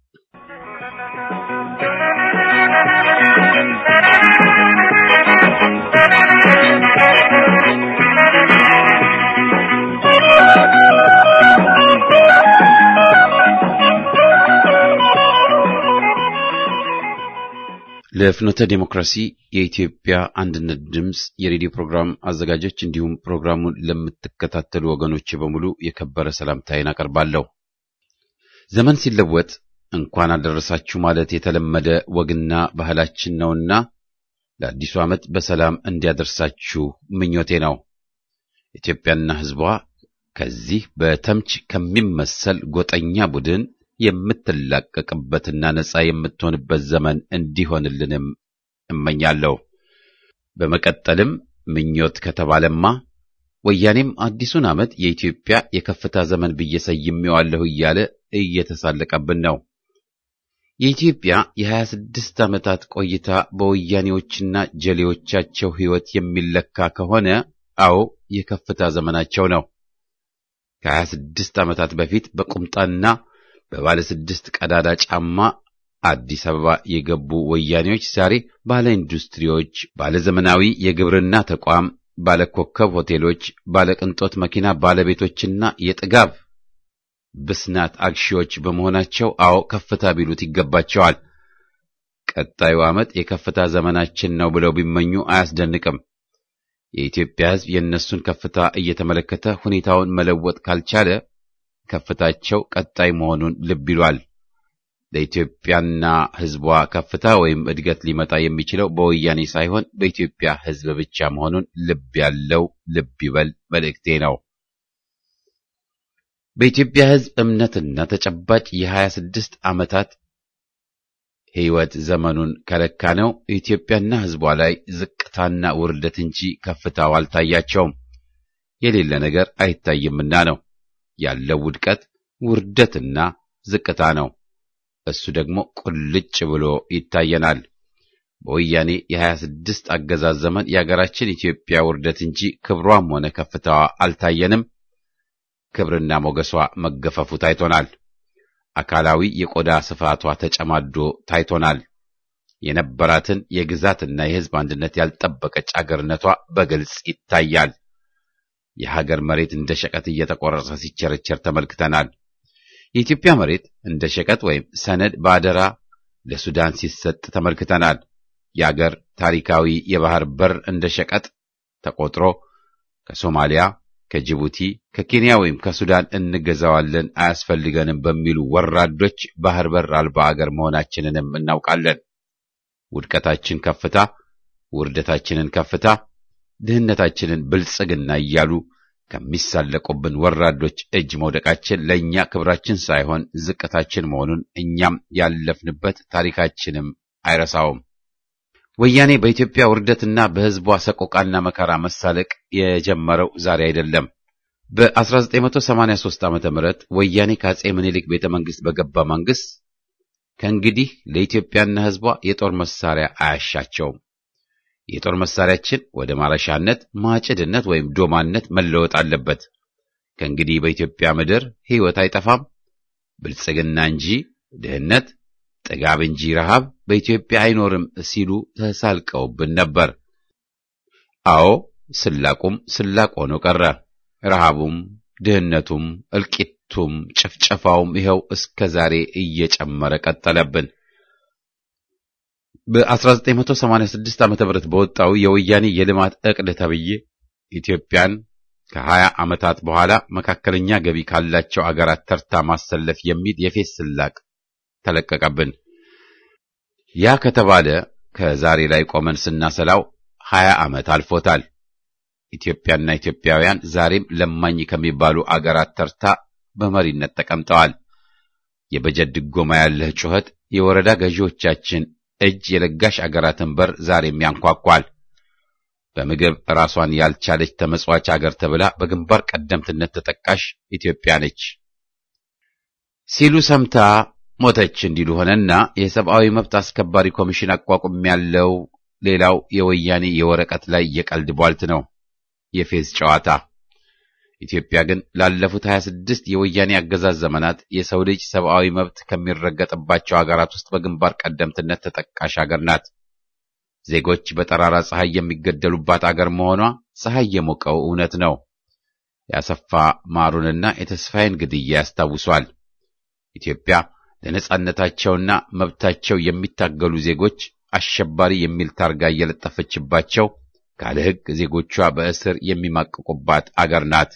ለፍኖተ ዴሞክራሲ የኢትዮጵያ አንድነት ድምፅ የሬዲዮ ፕሮግራም አዘጋጆች እንዲሁም ፕሮግራሙን ለምትከታተሉ ወገኖች በሙሉ የከበረ ሰላምታዬን አቀርባለሁ። ዘመን ሲለወጥ እንኳን አደረሳችሁ ማለት የተለመደ ወግና ባህላችን ነውና ለአዲሱ ዓመት በሰላም እንዲያደርሳችሁ ምኞቴ ነው። ኢትዮጵያና ሕዝቧ ከዚህ በተምች ከሚመሰል ጎጠኛ ቡድን የምትላቀቅበትና ነጻ የምትሆንበት ዘመን እንዲሆንልንም እመኛለሁ። በመቀጠልም ምኞት ከተባለማ ወያኔም አዲሱን ዓመት የኢትዮጵያ የከፍታ ዘመን ብዬ ሰይሜዋለሁ እያለ እየተሳለቀብን ነው። የኢትዮጵያ የሀያ ስድስት ዓመታት ቆይታ በወያኔዎችና ጀሌዎቻቸው ሕይወት የሚለካ ከሆነ አዎ የከፍታ ዘመናቸው ነው። ከሀያ ስድስት ዓመታት በፊት በቁምጣና በባለ ስድስት ቀዳዳ ጫማ አዲስ አበባ የገቡ ወያኔዎች ዛሬ ባለ ኢንዱስትሪዎች፣ ባለ ዘመናዊ የግብርና ተቋም፣ ባለ ኮከብ ሆቴሎች፣ ባለ ቅንጦት መኪና ባለቤቶችና የጥጋብ ብስናት አግሺዎች በመሆናቸው አዎ ከፍታ ቢሉት ይገባቸዋል። ቀጣዩ ዓመት የከፍታ ዘመናችን ነው ብለው ቢመኙ አያስደንቅም። የኢትዮጵያ ሕዝብ የእነሱን ከፍታ እየተመለከተ ሁኔታውን መለወጥ ካልቻለ ከፍታቸው ቀጣይ መሆኑን ልብ ይሏል። ለኢትዮጵያና ሕዝቧ ከፍታ ወይም እድገት ሊመጣ የሚችለው በወያኔ ሳይሆን በኢትዮጵያ ሕዝብ ብቻ መሆኑን ልብ ያለው ልብ ይበል መልእክቴ ነው። በኢትዮጵያ ሕዝብ እምነትና ተጨባጭ የሀያ ስድስት ዓመታት ሕይወት ዘመኑን ከለካ ነው ኢትዮጵያና ሕዝቧ ላይ ዝቅታና ውርደት እንጂ ከፍታው አልታያቸውም። የሌለ ነገር አይታይምና ነው። ያለው ውድቀት ውርደትና ዝቅታ ነው። እሱ ደግሞ ቁልጭ ብሎ ይታየናል። በወያኔ የሀያ ስድስት አገዛዝ ዘመን የአገራችን ኢትዮጵያ ውርደት እንጂ ክብሯም ሆነ ከፍታዋ አልታየንም። ክብርና ሞገሷ መገፈፉ ታይቶናል። አካላዊ የቆዳ ስፋቷ ተጨማዶ ታይቶናል። የነበራትን የግዛትና የሕዝብ አንድነት ያልጠበቀች አገርነቷ በግልጽ ይታያል። የሀገር መሬት እንደ ሸቀጥ እየተቆረሰ ሲቸረቸር ተመልክተናል። የኢትዮጵያ መሬት እንደ ሸቀጥ ወይም ሰነድ በአደራ ለሱዳን ሲሰጥ ተመልክተናል። የአገር ታሪካዊ የባህር በር እንደ ሸቀጥ ተቆጥሮ ከሶማሊያ፣ ከጅቡቲ፣ ከኬንያ ወይም ከሱዳን እንገዛዋለን አያስፈልገንም በሚሉ ወራዶች ባህር በር አልባ አገር መሆናችንንም እናውቃለን። ውድቀታችን ከፍታ፣ ውርደታችንን ከፍታ ድህነታችንን ብልጽግና እያሉ ከሚሳለቁብን ወራዶች እጅ መውደቃችን ለእኛ ክብራችን ሳይሆን ዝቅታችን መሆኑን እኛም ያለፍንበት ታሪካችንም አይረሳውም። ወያኔ በኢትዮጵያ ውርደትና በሕዝቧ ሰቆቃና መከራ መሳለቅ የጀመረው ዛሬ አይደለም። በ1983 ዓ ም ወያኔ ከአጼ ምኒልክ ቤተ መንግሥት በገባ መንግሥት ከእንግዲህ ለኢትዮጵያና ሕዝቧ የጦር መሳሪያ አያሻቸውም የጦር መሳሪያችን ወደ ማረሻነት፣ ማጭድነት ወይም ዶማነት መለወጥ አለበት። ከእንግዲህ በኢትዮጵያ ምድር ሕይወት አይጠፋም፣ ብልጽግና እንጂ ድህነት፣ ጥጋብ እንጂ ረሃብ በኢትዮጵያ አይኖርም ሲሉ ተሳልቀውብን ነበር። አዎ ስላቁም ስላቅ ሆኖ ቀረ። ረሃቡም፣ ድህነቱም፣ እልቂቱም፣ ጭፍጨፋውም ይኸው እስከ ዛሬ እየጨመረ ቀጠለብን። በ1986 ዓ.ም በወጣው የወያኔ የልማት ዕቅድ ተብዬ ኢትዮጵያን ከ20 ዓመታት በኋላ መካከለኛ ገቢ ካላቸው አገራት ተርታ ማሰለፍ የሚል የፌስ ስላቅ ተለቀቀብን። ያ ከተባለ ከዛሬ ላይ ቆመን ስናሰላው 20 ዓመት አልፎታል። ኢትዮጵያና ኢትዮጵያውያን ዛሬም ለማኝ ከሚባሉ አገራት ተርታ በመሪነት ተቀምጠዋል። የበጀት ድጎማ ያለህ ጩኸት የወረዳ ገዢዎቻችን እጅ የለጋሽ አገራትን በር ዛሬም ያንኳኳል። በምግብ ራሷን ያልቻለች ተመጽዋች አገር ተብላ በግንባር ቀደምትነት ተጠቃሽ ኢትዮጵያ ነች ሲሉ ሰምታ ሞተች እንዲሉ ሆነና የሰብአዊ መብት አስከባሪ ኮሚሽን አቋቁም ያለው ሌላው የወያኔ የወረቀት ላይ የቀልድ ቧልት ነው፣ የፌዝ ጨዋታ። ኢትዮጵያ ግን ላለፉት 26 የወያኔ አገዛዝ ዘመናት የሰው ልጅ ሰብአዊ መብት ከሚረገጥባቸው አገራት ውስጥ በግንባር ቀደምትነት ተጠቃሽ አገር ናት። ዜጎች በጠራራ ፀሐይ የሚገደሉባት አገር መሆኗ ፀሐይ የሞቀው እውነት ነው። ያሰፋ ማሩንና የተስፋዬን ግድያ ያስታውሷል። ኢትዮጵያ ለነጻነታቸውና መብታቸው የሚታገሉ ዜጎች አሸባሪ የሚል ታርጋ እየለጠፈችባቸው ካለ ሕግ ዜጎቿ በእስር የሚማቅቁባት አገር ናት።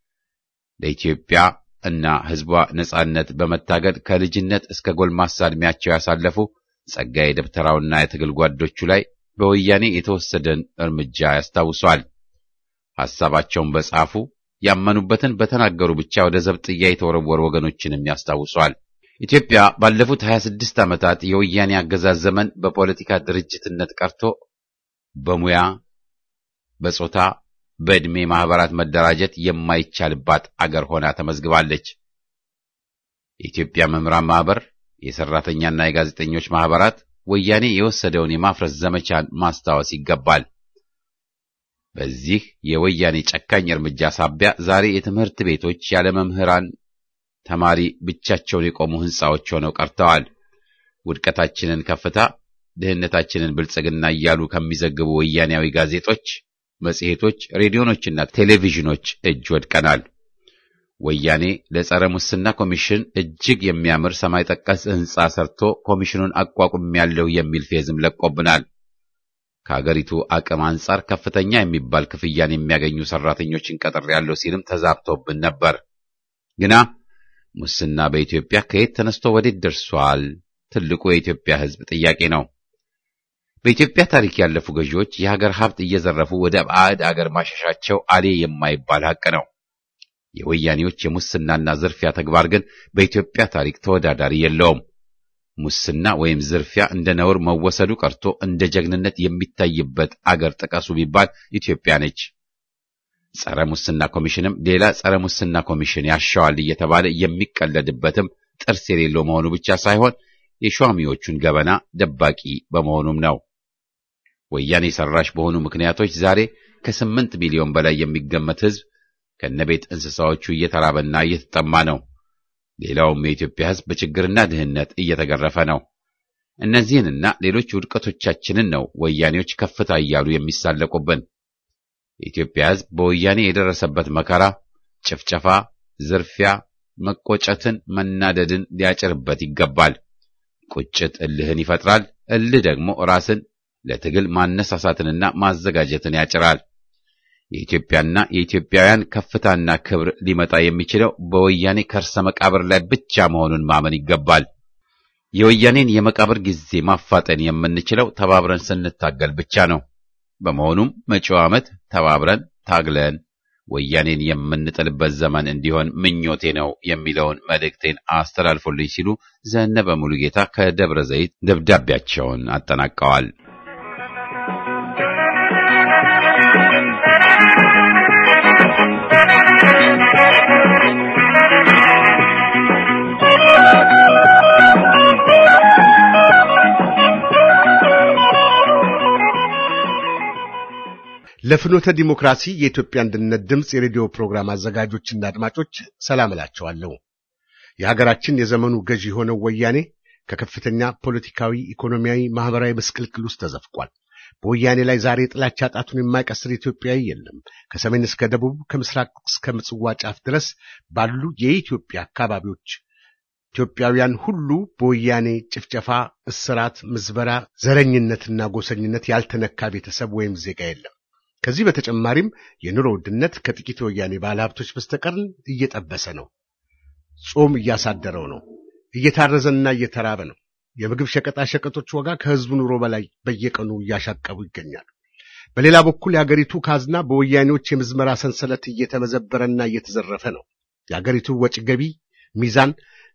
ለኢትዮጵያ እና ሕዝቧ ነጻነት በመታገል ከልጅነት እስከ ጎልማሳ ዕድሜያቸው ያሳለፉ ጸጋዬ ደብተራውና የትግል ጓዶቹ ላይ በወያኔ የተወሰደን እርምጃ ያስታውሷል። ሐሳባቸውን በጻፉ ያመኑበትን በተናገሩ ብቻ ወደ ዘብጥያ የተወረወሩ ወገኖችንም ያስታውሷል። ኢትዮጵያ ባለፉት 26 ዓመታት የወያኔ አገዛዝ ዘመን በፖለቲካ ድርጅትነት ቀርቶ በሙያ በጾታ በዕድሜ ማህበራት መደራጀት የማይቻልባት አገር ሆና ተመዝግባለች። የኢትዮጵያ መምህራን ማህበር፣ የሰራተኛና የጋዜጠኞች ማህበራት ወያኔ የወሰደውን የማፍረስ ዘመቻን ማስታወስ ይገባል። በዚህ የወያኔ ጨካኝ እርምጃ ሳቢያ ዛሬ የትምህርት ቤቶች ያለ መምህራን ተማሪ ብቻቸውን የቆሙ ሕንፃዎች ሆነው ቀርተዋል። ውድቀታችንን ከፍታ፣ ድህነታችንን ብልጽግና እያሉ ከሚዘግቡ ወያኔያዊ ጋዜጦች፣ መጽሔቶች፣ ሬዲዮኖችና ቴሌቪዥኖች እጅ ወድቀናል። ወያኔ ለጸረ ሙስና ኮሚሽን እጅግ የሚያምር ሰማይ ጠቀስ ሕንፃ ሰርቶ ኮሚሽኑን አቋቁሜያለሁ የሚል ፌዝም ለቆብናል። ከአገሪቱ አቅም አንጻር ከፍተኛ የሚባል ክፍያን የሚያገኙ ሰራተኞችን ቀጥሬያለሁ ሲልም ተዛብቶብን ነበር። ግና ሙስና በኢትዮጵያ ከየት ተነስቶ ወዴት ደርሷል? ትልቁ የኢትዮጵያ ሕዝብ ጥያቄ ነው። በኢትዮጵያ ታሪክ ያለፉ ገዢዎች የሀገር ሀብት እየዘረፉ ወደ ባዕድ አገር ማሸሻቸው አሌ የማይባል ሀቅ ነው። የወያኔዎች የሙስናና ዝርፊያ ተግባር ግን በኢትዮጵያ ታሪክ ተወዳዳሪ የለውም። ሙስና ወይም ዝርፊያ እንደ ነውር መወሰዱ ቀርቶ እንደ ጀግንነት የሚታይበት አገር ጥቀሱ ቢባል ኢትዮጵያ ነች። ጸረ ሙስና ኮሚሽንም ሌላ ጸረ ሙስና ኮሚሽን ያሻዋል እየተባለ የሚቀለድበትም ጥርስ የሌለው መሆኑ ብቻ ሳይሆን የሿሚዎቹን ገበና ደባቂ በመሆኑም ነው። ወያኔ ሰራሽ በሆኑ ምክንያቶች ዛሬ ከስምንት ሚሊዮን በላይ የሚገመት ሕዝብ ከነቤት እንስሳዎቹ እየተራበና እየተጠማ ነው። ሌላውም የኢትዮጵያ ሕዝብ በችግርና ድህነት እየተገረፈ ነው። እነዚህንና ሌሎች ውድቀቶቻችንን ነው ወያኔዎች ከፍታ እያሉ የሚሳለቁብን። የኢትዮጵያ ሕዝብ በወያኔ የደረሰበት መከራ፣ ጭፍጨፋ፣ ዝርፊያ፣ መቆጨትን፣ መናደድን ሊያጭርበት ይገባል። ቁጭት እልህን ይፈጥራል። እልህ ደግሞ ራስን ለትግል ማነሳሳትንና ማዘጋጀትን ያጭራል። የኢትዮጵያና የኢትዮጵያውያን ከፍታና ክብር ሊመጣ የሚችለው በወያኔ ከርሰ መቃብር ላይ ብቻ መሆኑን ማመን ይገባል። የወያኔን የመቃብር ጊዜ ማፋጠን የምንችለው ተባብረን ስንታገል ብቻ ነው። በመሆኑም መጪው ዓመት ተባብረን ታግለን ወያኔን የምንጥልበት ዘመን እንዲሆን ምኞቴ ነው የሚለውን መልእክቴን አስተላልፎልኝ ሲሉ ዘነበ ሙሉጌታ ከደብረ ዘይት ደብዳቤያቸውን አጠናቀዋል። ለፍኖተ ዲሞክራሲ የኢትዮጵያ አንድነት ድምፅ የሬዲዮ ፕሮግራም አዘጋጆችና አድማጮች ሰላም እላቸዋለሁ። የሀገራችን የዘመኑ ገዢ የሆነው ወያኔ ከከፍተኛ ፖለቲካዊ፣ ኢኮኖሚያዊ፣ ማህበራዊ ምስቅልቅል ውስጥ ተዘፍቋል። በወያኔ ላይ ዛሬ ጥላቻ ጣቱን የማይቀስር ኢትዮጵያዊ የለም። ከሰሜን እስከ ደቡብ፣ ከምስራቅ እስከ ምጽዋ ጫፍ ድረስ ባሉ የኢትዮጵያ አካባቢዎች ኢትዮጵያውያን ሁሉ በወያኔ ጭፍጨፋ፣ እስራት፣ ምዝበራ፣ ዘረኝነትና ጎሰኝነት ያልተነካ ቤተሰብ ወይም ዜጋ የለም። ከዚህ በተጨማሪም የኑሮ ውድነት ከጥቂት የወያኔ ባለሀብቶች በስተቀር እየጠበሰ ነው። ጾም እያሳደረው ነው። እየታረዘና እየተራበ ነው። የምግብ ሸቀጣ ሸቀጦች ዋጋ ከህዝቡ ኑሮ በላይ በየቀኑ እያሻቀቡ ይገኛሉ። በሌላ በኩል የአገሪቱ ካዝና በወያኔዎች የምዝመራ ሰንሰለት እየተመዘበረና እየተዘረፈ ነው። የአገሪቱ ወጪ ገቢ ሚዛን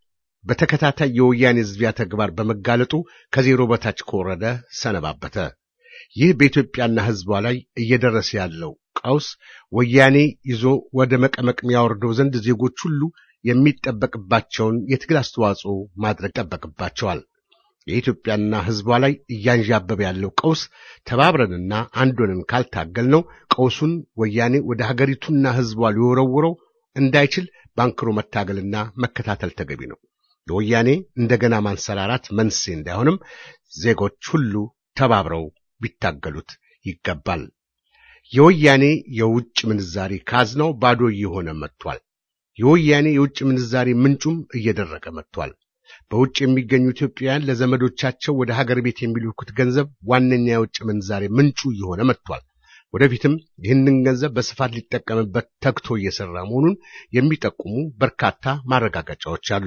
በተከታታይ የወያኔ ዝቢያ ተግባር በመጋለጡ ከዜሮ በታች ከወረደ ሰነባበተ። ይህ በኢትዮጵያና ህዝቧ ላይ እየደረሰ ያለው ቀውስ ወያኔ ይዞ ወደ መቀመቅ የሚያወርደው ዘንድ ዜጎች ሁሉ የሚጠበቅባቸውን የትግል አስተዋጽኦ ማድረግ ይጠበቅባቸዋል። የኢትዮጵያና ህዝቧ ላይ እያንዣበበ ያለው ቀውስ ተባብረንና አንድ ሆነን ካልታገልነው ቀውሱን ወያኔ ወደ ሀገሪቱና ህዝቧ ሊወረውረው እንዳይችል ባንክሮ መታገልና መከታተል ተገቢ ነው። የወያኔ እንደገና ማንሰራራት መንስኤ እንዳይሆንም ዜጎች ሁሉ ተባብረው ቢታገሉት ይገባል። የወያኔ የውጭ ምንዛሪ ካዝናው ባዶ እየሆነ መጥቷል። የወያኔ የውጭ ምንዛሪ ምንጩም እየደረቀ መጥቷል። በውጭ የሚገኙ ኢትዮጵያውያን ለዘመዶቻቸው ወደ ሀገር ቤት የሚልኩት ገንዘብ ዋነኛ የውጭ ምንዛሬ ምንጩ እየሆነ መጥቷል። ወደፊትም ይህንን ገንዘብ በስፋት ሊጠቀምበት ተግቶ እየሰራ መሆኑን የሚጠቁሙ በርካታ ማረጋገጫዎች አሉ።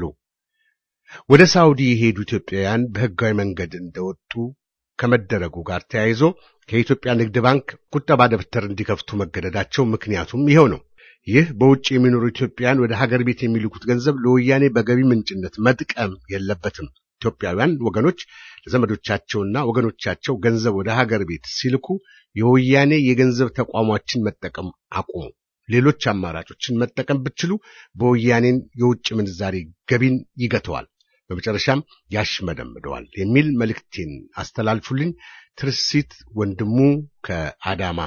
ወደ ሳውዲ የሄዱ ኢትዮጵያውያን በህጋዊ መንገድ እንደወጡ ከመደረጉ ጋር ተያይዞ ከኢትዮጵያ ንግድ ባንክ ቁጠባ ደብተር እንዲከፍቱ መገደዳቸው ምክንያቱም ይኸው ነው። ይህ በውጭ የሚኖሩ ኢትዮጵያውያን ወደ ሀገር ቤት የሚልኩት ገንዘብ ለወያኔ በገቢ ምንጭነት መጥቀም የለበትም። ኢትዮጵያውያን ወገኖች ለዘመዶቻቸውና ወገኖቻቸው ገንዘብ ወደ ሀገር ቤት ሲልኩ የወያኔ የገንዘብ ተቋሞችን መጠቀም አቁሙ። ሌሎች አማራጮችን መጠቀም ብትችሉ በወያኔን የውጭ ምንዛሬ ገቢን ይገተዋል፣ በመጨረሻም ያሽመደምደዋል የሚል መልእክቴን አስተላልፉልኝ። ትርሲት ወንድሙ ከአዳማ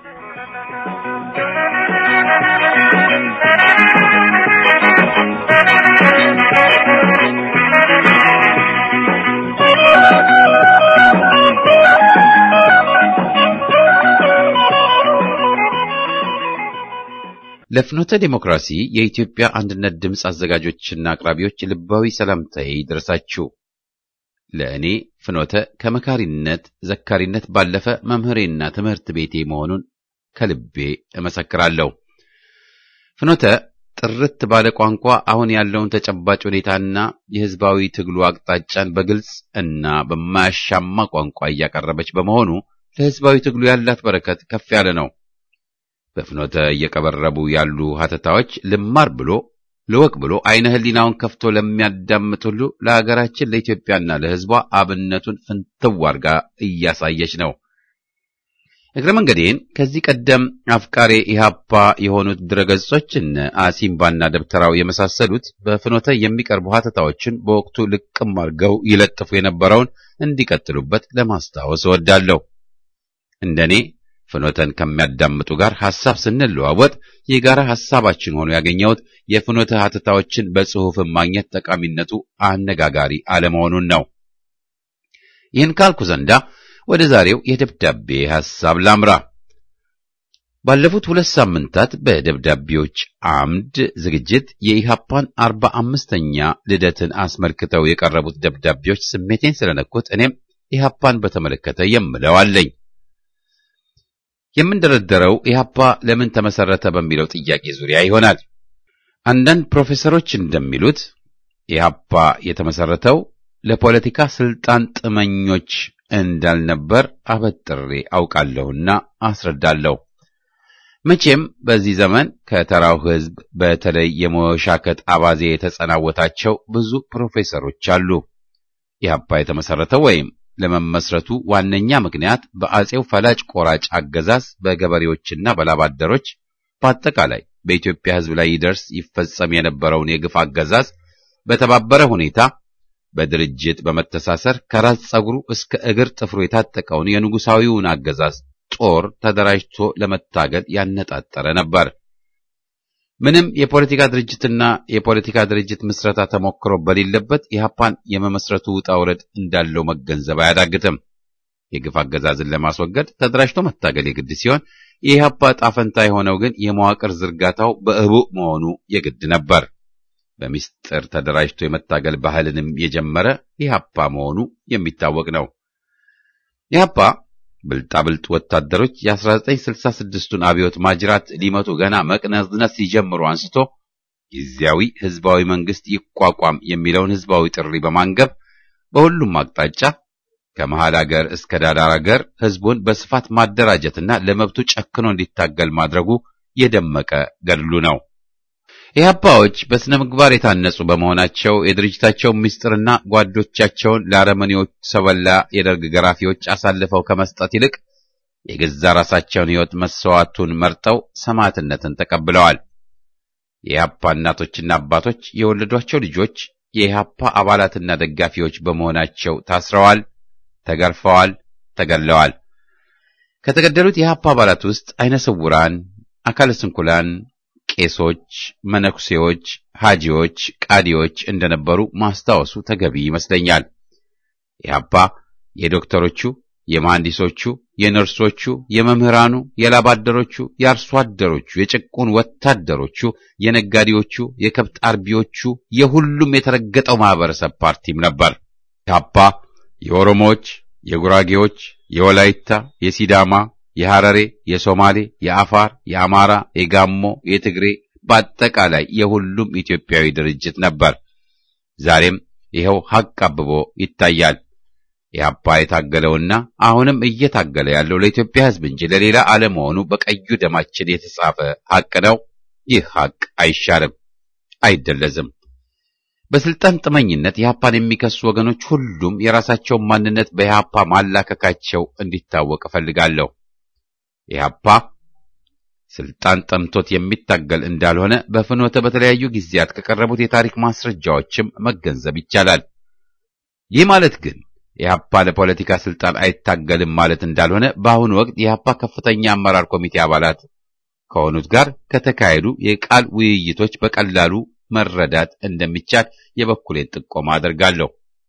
ለፍኖተ ዴሞክራሲ የኢትዮጵያ አንድነት ድምፅ አዘጋጆችና አቅራቢዎች ልባዊ ሰላምታዬ ይድረሳችሁ። ለእኔ ፍኖተ ከመካሪነት ዘካሪነት ባለፈ መምህሬና ትምህርት ቤቴ መሆኑን ከልቤ እመሰክራለሁ። ፍኖተ ጥርት ባለ ቋንቋ አሁን ያለውን ተጨባጭ ሁኔታና የሕዝባዊ ትግሉ አቅጣጫን በግልጽ እና በማያሻማ ቋንቋ እያቀረበች በመሆኑ ለሕዝባዊ ትግሉ ያላት በረከት ከፍ ያለ ነው። በፍኖተ እየቀበረቡ ያሉ ሀተታዎች ልማር ብሎ ልወቅ ብሎ አይነ ህሊናውን ከፍቶ ለሚያዳምጥ ሁሉ ለሀገራችን ለኢትዮጵያና ለሕዝቧ አብነቱን ፍንትው አድርጋ እያሳየች ነው። እግረ መንገዴን ከዚህ ቀደም አፍቃሬ ኢህአፓ የሆኑት ድረገጾች እነ አሲምባና ደብተራው የመሳሰሉት በፍኖተ የሚቀርቡ ሀተታዎችን በወቅቱ ልቅም አድርገው ይለጥፉ የነበረውን እንዲቀጥሉበት ለማስታወስ እወዳለሁ። እንደኔ ፍኖተን ከሚያዳምጡ ጋር ሐሳብ ስንለዋወጥ የጋራ ሐሳባችን ሆኖ ያገኘሁት የፍኖተ ሀተታዎችን በጽሑፍን ማግኘት ጠቃሚነቱ አነጋጋሪ አለመሆኑን ነው። ይህን ካልኩ ዘንዳ ወደ ዛሬው የደብዳቤ ሐሳብ ላምራ። ባለፉት ሁለት ሳምንታት በደብዳቤዎች አምድ ዝግጅት የኢሃፓን አርባ አምስተኛ ልደትን አስመልክተው የቀረቡት ደብዳቤዎች ስሜቴን ስለነኩት እኔም ኢሃፓን በተመለከተ የምለው አለኝ። የምንደረደረው ኢህአፓ ለምን ተመሰረተ በሚለው ጥያቄ ዙሪያ ይሆናል። አንዳንድ ፕሮፌሰሮች እንደሚሉት ኢህአፓ የተመሰረተው ለፖለቲካ ስልጣን ጥመኞች እንዳልነበር አበጥሬ አውቃለሁና አስረዳለሁ። መቼም በዚህ ዘመን ከተራው ሕዝብ በተለይ የመወሻከት አባዜ የተጸናወታቸው ብዙ ፕሮፌሰሮች አሉ። ኢህአፓ የተመሰረተው ወይም ለመመስረቱ ዋነኛ ምክንያት በአጼው ፈላጭ ቆራጭ አገዛዝ በገበሬዎችና በላባደሮች በአጠቃላይ በኢትዮጵያ ሕዝብ ላይ ይደርስ ይፈጸም የነበረውን የግፍ አገዛዝ በተባበረ ሁኔታ በድርጅት በመተሳሰር ከራስ ጸጉሩ እስከ እግር ጥፍሩ የታጠቀውን የንጉሳዊውን አገዛዝ ጦር ተደራጅቶ ለመታገል ያነጣጠረ ነበር። ምንም የፖለቲካ ድርጅትና የፖለቲካ ድርጅት ምስረታ ተሞክሮ በሌለበት ኢህአፓን የመመስረቱ ውጣ ውረድ እንዳለው መገንዘብ አያዳግትም። የግፍ አገዛዝን ለማስወገድ ተደራጅቶ መታገል የግድ ሲሆን የኢህአፓ ጣፈንታ የሆነው ግን የመዋቅር ዝርጋታው በእቡዕ መሆኑ የግድ ነበር። በሚስጥር ተደራጅቶ የመታገል ባህልንም የጀመረ ኢህአፓ መሆኑ የሚታወቅ ነው። ኢህአፓ ብልጣብልጥ ወታደሮች የ1966ቱን አብዮት ማጅራት ሊመቱ ገና መቅነዝነዝ ሲጀምሩ አንስቶ ጊዜያዊ ህዝባዊ መንግስት ይቋቋም የሚለውን ህዝባዊ ጥሪ በማንገብ በሁሉም አቅጣጫ ከመሃል አገር እስከ ዳር አገር ህዝቡን በስፋት ማደራጀትና ለመብቱ ጨክኖ እንዲታገል ማድረጉ የደመቀ ገድሉ ነው። ኢህአፓዎች በስነ ምግባር የታነጹ በመሆናቸው የድርጅታቸው ምስጢርና ጓዶቻቸውን ለአረመኔዎች ሰበላ የደርግ ገራፊዎች አሳልፈው ከመስጠት ይልቅ የገዛ ራሳቸውን ሕይወት መስዋዕቱን መርጠው ሰማዕትነትን ተቀብለዋል። የኢህአፓ እናቶችና አባቶች የወለዷቸው ልጆች የኢህአፓ አባላትና ደጋፊዎች በመሆናቸው ታስረዋል፣ ተገርፈዋል፣ ተገድለዋል። ከተገደሉት የኢህአፓ አባላት ውስጥ አይነ ስውራን፣ አካለ ስንኩላን ቄሶች፣ መነኩሴዎች፣ ሐጂዎች፣ ቃዲዎች እንደነበሩ ማስታወሱ ተገቢ ይመስለኛል። ኢህአፓ የዶክተሮቹ፣ የመሐንዲሶቹ፣ የነርሶቹ፣ የመምህራኑ፣ የላባደሮቹ፣ የአርሶ አደሮቹ፣ የጭቁን ወታደሮቹ፣ የነጋዴዎቹ፣ የከብት አርቢዎቹ፣ የሁሉም የተረገጠው ማህበረሰብ ፓርቲም ነበር። ኢህአፓ የኦሮሞዎች፣ የጉራጌዎች፣ የወላይታ፣ የሲዳማ የሐረሬ፣ የሶማሌ፣ የአፋር፣ የአማራ፣ የጋሞ፣ የትግሬ በአጠቃላይ የሁሉም ኢትዮጵያዊ ድርጅት ነበር። ዛሬም ይኸው ሐቅ አብቦ ይታያል። ኢህአፓ የታገለውና አሁንም እየታገለ ያለው ለኢትዮጵያ ሕዝብ እንጂ ለሌላ አለመሆኑ በቀዩ ደማችን የተጻፈ ሐቅ ነው። ይህ ሐቅ አይሻርም፣ አይደለዝም። በስልጣን ጥመኝነት ኢህአፓን የሚከሱ ወገኖች ሁሉም የራሳቸውን ማንነት በኢህአፓ ማላከካቸው እንዲታወቅ እፈልጋለሁ። ኢህአፓ ስልጣን ጠምቶት የሚታገል እንዳልሆነ በፍኖተ በተለያዩ ጊዜያት ከቀረቡት የታሪክ ማስረጃዎችም መገንዘብ ይቻላል። ይህ ማለት ግን ኢህአፓ ለፖለቲካ ስልጣን አይታገልም ማለት እንዳልሆነ በአሁኑ ወቅት የኢህአፓ ከፍተኛ አመራር ኮሚቴ አባላት ከሆኑት ጋር ከተካሄዱ የቃል ውይይቶች በቀላሉ መረዳት እንደሚቻል የበኩሌን ጥቆማ አደርጋለሁ።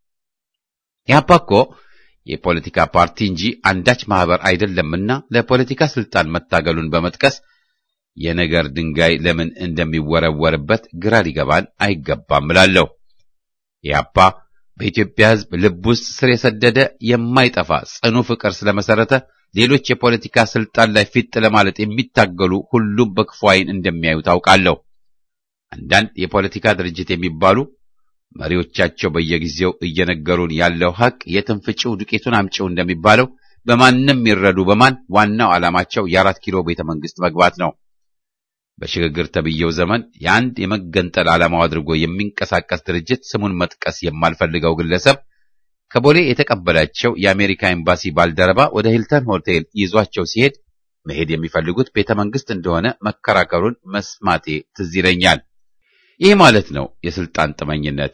ኢህአፓ እኮ የፖለቲካ ፓርቲ እንጂ አንዳች ማህበር አይደለምና ለፖለቲካ ስልጣን መታገሉን በመጥቀስ የነገር ድንጋይ ለምን እንደሚወረወርበት ግራ ሊገባን አይገባም እላለሁ። ኢህአፓ በኢትዮጵያ ሕዝብ ልብ ውስጥ ስር የሰደደ የማይጠፋ ጽኑ ፍቅር ስለመሰረተ ሌሎች የፖለቲካ ስልጣን ላይ ፊት ለማለት የሚታገሉ ሁሉም በክፉ ዓይን እንደሚያዩ ታውቃለሁ። አንዳንድ የፖለቲካ ድርጅት የሚባሉ መሪዎቻቸው በየጊዜው እየነገሩን ያለው ሐቅ የትንፍጭው ዱቄቱን አምጪው እንደሚባለው በማንም ይረዱ በማን ዋናው ዓላማቸው የአራት ኪሎ ቤተ መንግስት መግባት ነው። በሽግግር ተብዬው ዘመን የአንድ የመገንጠል ዓላማው አድርጎ የሚንቀሳቀስ ድርጅት ስሙን መጥቀስ የማልፈልገው ግለሰብ ከቦሌ የተቀበላቸው የአሜሪካ ኤምባሲ ባልደረባ ወደ ሂልተን ሆቴል ይዟቸው ሲሄድ መሄድ የሚፈልጉት ቤተ መንግስት እንደሆነ መከራከሩን መስማቴ ትዝ ይለኛል። ይህ ማለት ነው የስልጣን ጥመኝነት።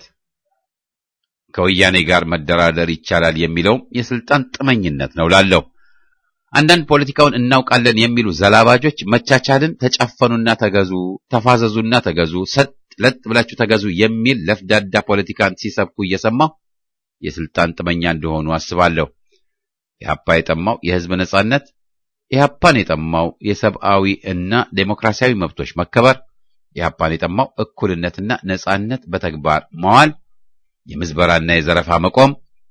ከወያኔ ጋር መደራደር ይቻላል የሚለውም የስልጣን ጥመኝነት ነው ላለው አንዳንድ ፖለቲካውን እናውቃለን የሚሉ ዘላባጆች መቻቻልን ተጨፈኑና ተገዙ፣ ተፋዘዙና ተገዙ፣ ሰጥ ለጥ ብላችሁ ተገዙ የሚል ለፍዳዳ ፖለቲካን ሲሰብኩ እየሰማሁ የስልጣን ጥመኛ እንደሆኑ አስባለሁ። ኢህአፓ የጠማው የህዝብ ነጻነት፣ ኢህአፓን የጠማው የሰብአዊ እና ዴሞክራሲያዊ መብቶች መከበር፣ ኢህአፓን የጠማው እኩልነትና ነጻነት በተግባር መዋል፣ የምዝበራና የዘረፋ መቆም፣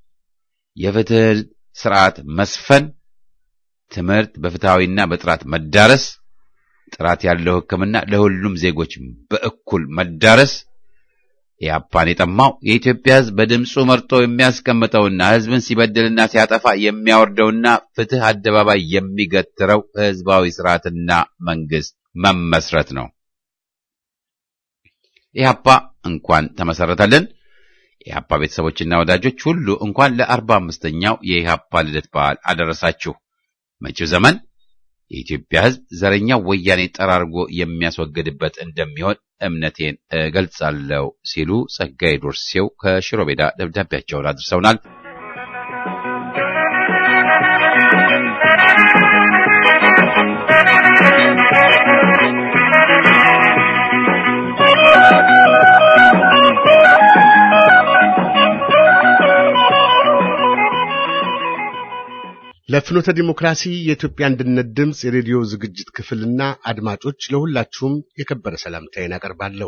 የፍትህ ስርዓት መስፈን ትምህርት በፍትሃዊና በጥራት መዳረስ፣ ጥራት ያለው ሕክምና ለሁሉም ዜጎች በእኩል መዳረስ። ኢህአፓን የጠማው የኢትዮጵያ ሕዝብ በድምፁ መርጦ የሚያስቀምጠውና ሕዝብን ሲበድልና ሲያጠፋ የሚያወርደውና ፍትህ አደባባይ የሚገትረው ሕዝባዊ ስርዓትና መንግስት መመስረት ነው። ኢህአፓ እንኳን ተመሰረተልን። የኢህአፓ ቤተሰቦችና ወዳጆች ሁሉ እንኳን ለአርባ አምስተኛው የኢህአፓ ልደት በዓል አደረሳችሁ። መጪው ዘመን የኢትዮጵያ ሕዝብ ዘረኛው ወያኔ ጠራርጎ የሚያስወግድበት እንደሚሆን እምነቴን እገልጻለሁ ሲሉ ጸጋዬ ዶርሴው ከሽሮ ሜዳ ደብዳቤያቸውን አድርሰውናል። ለፍኖተ ዲሞክራሲ የኢትዮጵያ አንድነት ድምፅ የሬዲዮ ዝግጅት ክፍልና አድማጮች ለሁላችሁም የከበረ ሰላምታዬን አቀርባለሁ።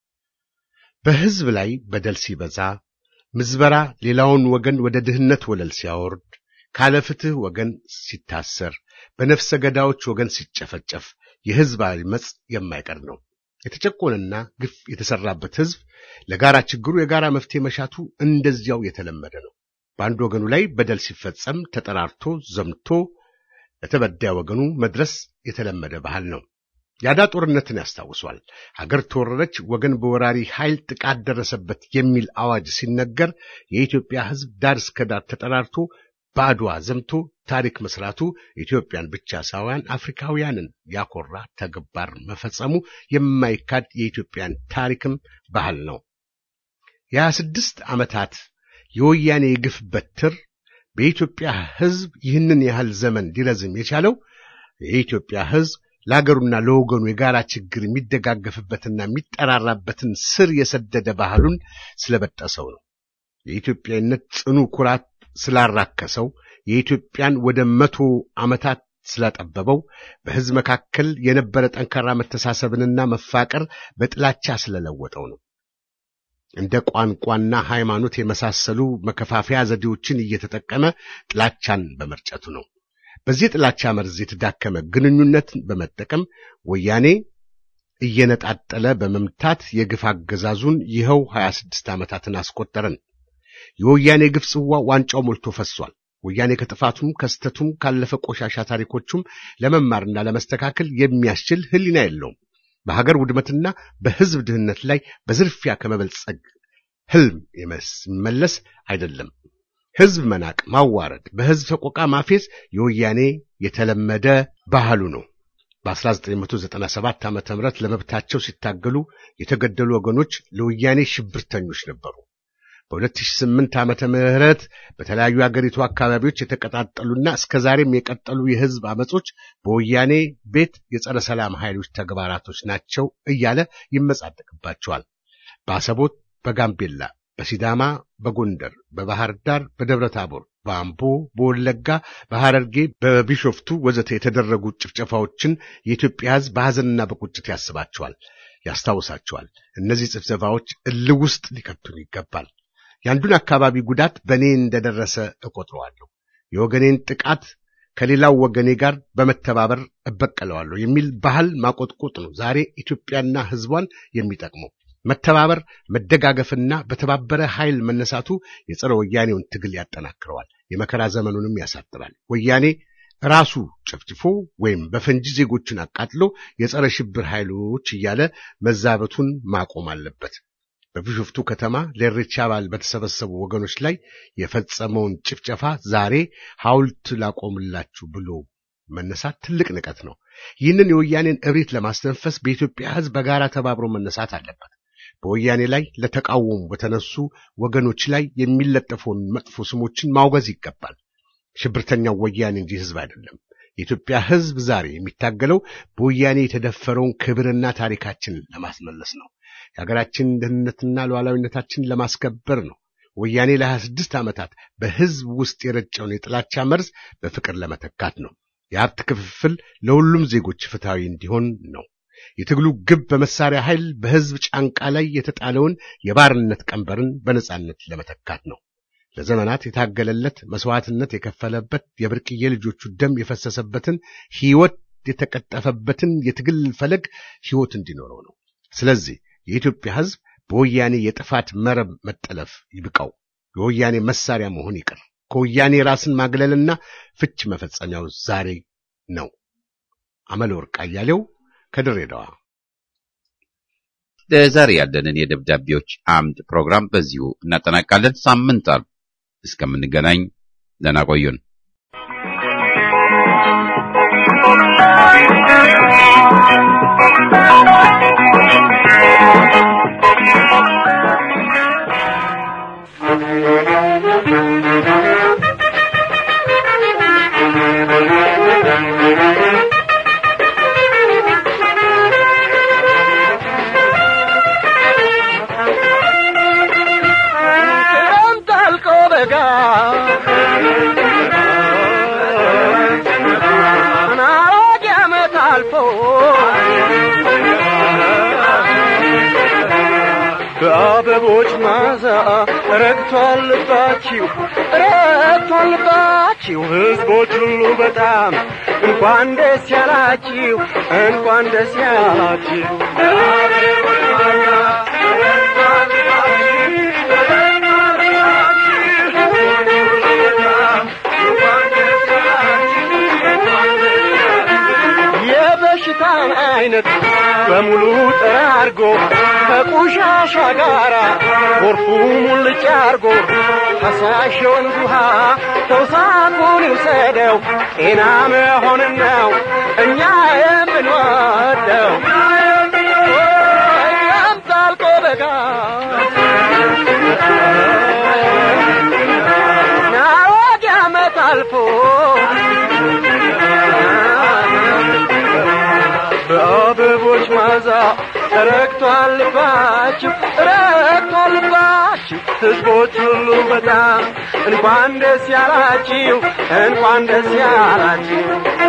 በሕዝብ ላይ በደል ሲበዛ፣ ምዝበራ ሌላውን ወገን ወደ ድህነት ወለል ሲያወርድ፣ ካለ ፍትሕ ወገን ሲታሰር፣ በነፍሰ ገዳዮች ወገን ሲጨፈጨፍ የሕዝብ አመፅ የማይቀር ነው። የተጨቆነና ግፍ የተሰራበት ሕዝብ ለጋራ ችግሩ የጋራ መፍትሄ መሻቱ እንደዚያው የተለመደ ነው። በአንድ ወገኑ ላይ በደል ሲፈጸም ተጠራርቶ ዘምቶ ለተበዳይ ወገኑ መድረስ የተለመደ ባህል ነው። ያዳ ጦርነትን ያስታውሷል። ሀገር ተወረረች፣ ወገን በወራሪ ኃይል ጥቃት ደረሰበት የሚል አዋጅ ሲነገር የኢትዮጵያ ሕዝብ ዳር እስከ ዳር ተጠራርቶ በአድዋ ዘምቶ ታሪክ መስራቱ ኢትዮጵያን ብቻ ሳይሆን አፍሪካውያንን ያኮራ ተግባር መፈጸሙ የማይካድ የኢትዮጵያን ታሪክም ባህል ነው። የሀያ ስድስት ዓመታት የወያኔ የግፍ በትር በኢትዮጵያ ሕዝብ ይህንን ያህል ዘመን ሊረዝም የቻለው የኢትዮጵያ ሕዝብ ለአገሩና ለወገኑ የጋራ ችግር የሚደጋገፍበትና የሚጠራራበትን ስር የሰደደ ባህሉን ስለበጠሰው ነው። የኢትዮጵያዊነት ጽኑ ኩራት ስላራከሰው፣ የኢትዮጵያን ወደ መቶ ዓመታት ስላጠበበው፣ በሕዝብ መካከል የነበረ ጠንካራ መተሳሰብንና መፋቀር በጥላቻ ስለለወጠው ነው። እንደ ቋንቋና ሃይማኖት የመሳሰሉ መከፋፈያ ዘዴዎችን እየተጠቀመ ጥላቻን በመርጨቱ ነው። በዚህ ጥላቻ መርዝ የተዳከመ ግንኙነትን በመጠቀም ወያኔ እየነጣጠለ በመምታት የግፍ አገዛዙን ይኸው 26 ዓመታትን አስቆጠረን። የወያኔ ግፍ ጽዋ ዋንጫው ሞልቶ ፈሷል። ወያኔ ከጥፋቱም ከስተቱም ካለፈ ቆሻሻ ታሪኮቹም ለመማርና ለመስተካከል የሚያስችል ሕሊና የለውም። በሀገር ውድመትና በሕዝብ ድህነት ላይ በዝርፊያ ከመበልጸግ ሕልም የሚመለስ አይደለም። ሕዝብ መናቅ፣ ማዋረድ፣ በሕዝብ ሰቆቃ ማፌዝ የወያኔ የተለመደ ባህሉ ነው። በ1997 ዓ.ም ለመብታቸው ሲታገሉ የተገደሉ ወገኖች ለወያኔ ሽብርተኞች ነበሩ። በ2008 ዓመተ ምህረት በተለያዩ የአገሪቱ አካባቢዎች የተቀጣጠሉና እስከ ዛሬም የቀጠሉ የሕዝብ አመጾች በወያኔ ቤት የጸረ ሰላም ኃይሎች ተግባራቶች ናቸው እያለ ይመጻደቅባቸዋል። በአሰቦት፣ በጋምቤላ፣ በሲዳማ፣ በጎንደር፣ በባህር ዳር፣ በደብረ ታቦር፣ በአምቦ፣ በወለጋ፣ በሐረርጌ፣ በቢሾፍቱ ወዘተ የተደረጉ ጭፍጨፋዎችን የኢትዮጵያ ሕዝብ በሐዘንና በቁጭት ያስባቸዋል፣ ያስታውሳቸዋል። እነዚህ ጭፍጨፋዎች እልህ ውስጥ ሊከቱን ይገባል። የአንዱን አካባቢ ጉዳት በእኔ እንደደረሰ እቆጥረዋለሁ። የወገኔን ጥቃት ከሌላው ወገኔ ጋር በመተባበር እበቀለዋለሁ የሚል ባህል ማቆጥቆጥ ነው ዛሬ ኢትዮጵያና ሕዝቧን የሚጠቅመው። መተባበር፣ መደጋገፍና በተባበረ ኃይል መነሳቱ የጸረ ወያኔውን ትግል ያጠናክረዋል፣ የመከራ ዘመኑንም ያሳጥራል። ወያኔ ራሱ ጨፍጭፎ ወይም በፈንጂ ዜጎችን አቃጥሎ የጸረ ሽብር ኃይሎች እያለ መዛበቱን ማቆም አለበት። በቢሾፍቱ ከተማ ለኢሬቻ በዓል በተሰበሰቡ ወገኖች ላይ የፈጸመውን ጭፍጨፋ ዛሬ ሐውልት ላቆምላችሁ ብሎ መነሳት ትልቅ ንቀት ነው። ይህንን የወያኔን እብሪት ለማስተንፈስ በኢትዮጵያ ሕዝብ በጋራ ተባብሮ መነሳት አለበት። በወያኔ ላይ ለተቃወሙ በተነሱ ወገኖች ላይ የሚለጠፈውን መጥፎ ስሞችን ማውገዝ ይገባል። ሽብርተኛው ወያኔ እንጂ ሕዝብ አይደለም። የኢትዮጵያ ሕዝብ ዛሬ የሚታገለው በወያኔ የተደፈረውን ክብርና ታሪካችንን ለማስመለስ ነው። የሀገራችን ደህንነትና ሉዓላዊነታችንን ለማስከበር ነው። ወያኔ ለሀያ ስድስት ዓመታት በሕዝብ ውስጥ የረጨውን የጥላቻ መርዝ በፍቅር ለመተካት ነው። የሀብት ክፍፍል ለሁሉም ዜጎች ፍትሐዊ እንዲሆን ነው። የትግሉ ግብ በመሳሪያ ኃይል በሕዝብ ጫንቃ ላይ የተጣለውን የባርነት ቀንበርን በነጻነት ለመተካት ነው። ለዘመናት የታገለለት መስዋዕትነት የከፈለበት የብርቅዬ ልጆቹ ደም የፈሰሰበትን ሕይወት የተቀጠፈበትን የትግል ፈለግ ሕይወት እንዲኖረው ነው። ስለዚህ የኢትዮጵያ ሕዝብ በወያኔ የጥፋት መረብ መጠለፍ ይብቃው። የወያኔ መሳሪያ መሆን ይቅር። ከወያኔ ራስን ማግለልና ፍች መፈጸሚያው ዛሬ ነው። አመለ ወርቅ አያሌው ከድሬዳዋ። ለዛሬ ያለንን የደብዳቤዎች አምድ ፕሮግራም በዚሁ እናጠናቃለን። ሳምንት አርብ እስከምንገናኝ ደህና ቆዩን። ክረምት አልቆ በጋ አልፎ በአበቦች ማዛ ረግቷል ልባችሁ ረግቷል ልባችሁ ሕዝቦች ሁሉ በጣም እንኳን ደስ ያላችሁ እንኳን ደስ ያላችሁ የበሽታን አይነት በሙሉ ጠራርጎ ከቆሻሻ ጋራ ጎርፉ ሙልጭ አርጎ ፈሳሽ የወንዝ ውሃ ተውሳኩን ይውሰደው ጤና መሆንን ነው እኛ የምንወደው እኛም ጣልቆ በጋ ናወድ ዓመት አልፎ በአበቦች ማዛ ረግቷል ልባችሁ ረግቷል ልባችሁ ሕዝቦች ሁሉ በጣም እንኳን ደስ ያላችሁ እንኳን ደስ ያላችሁ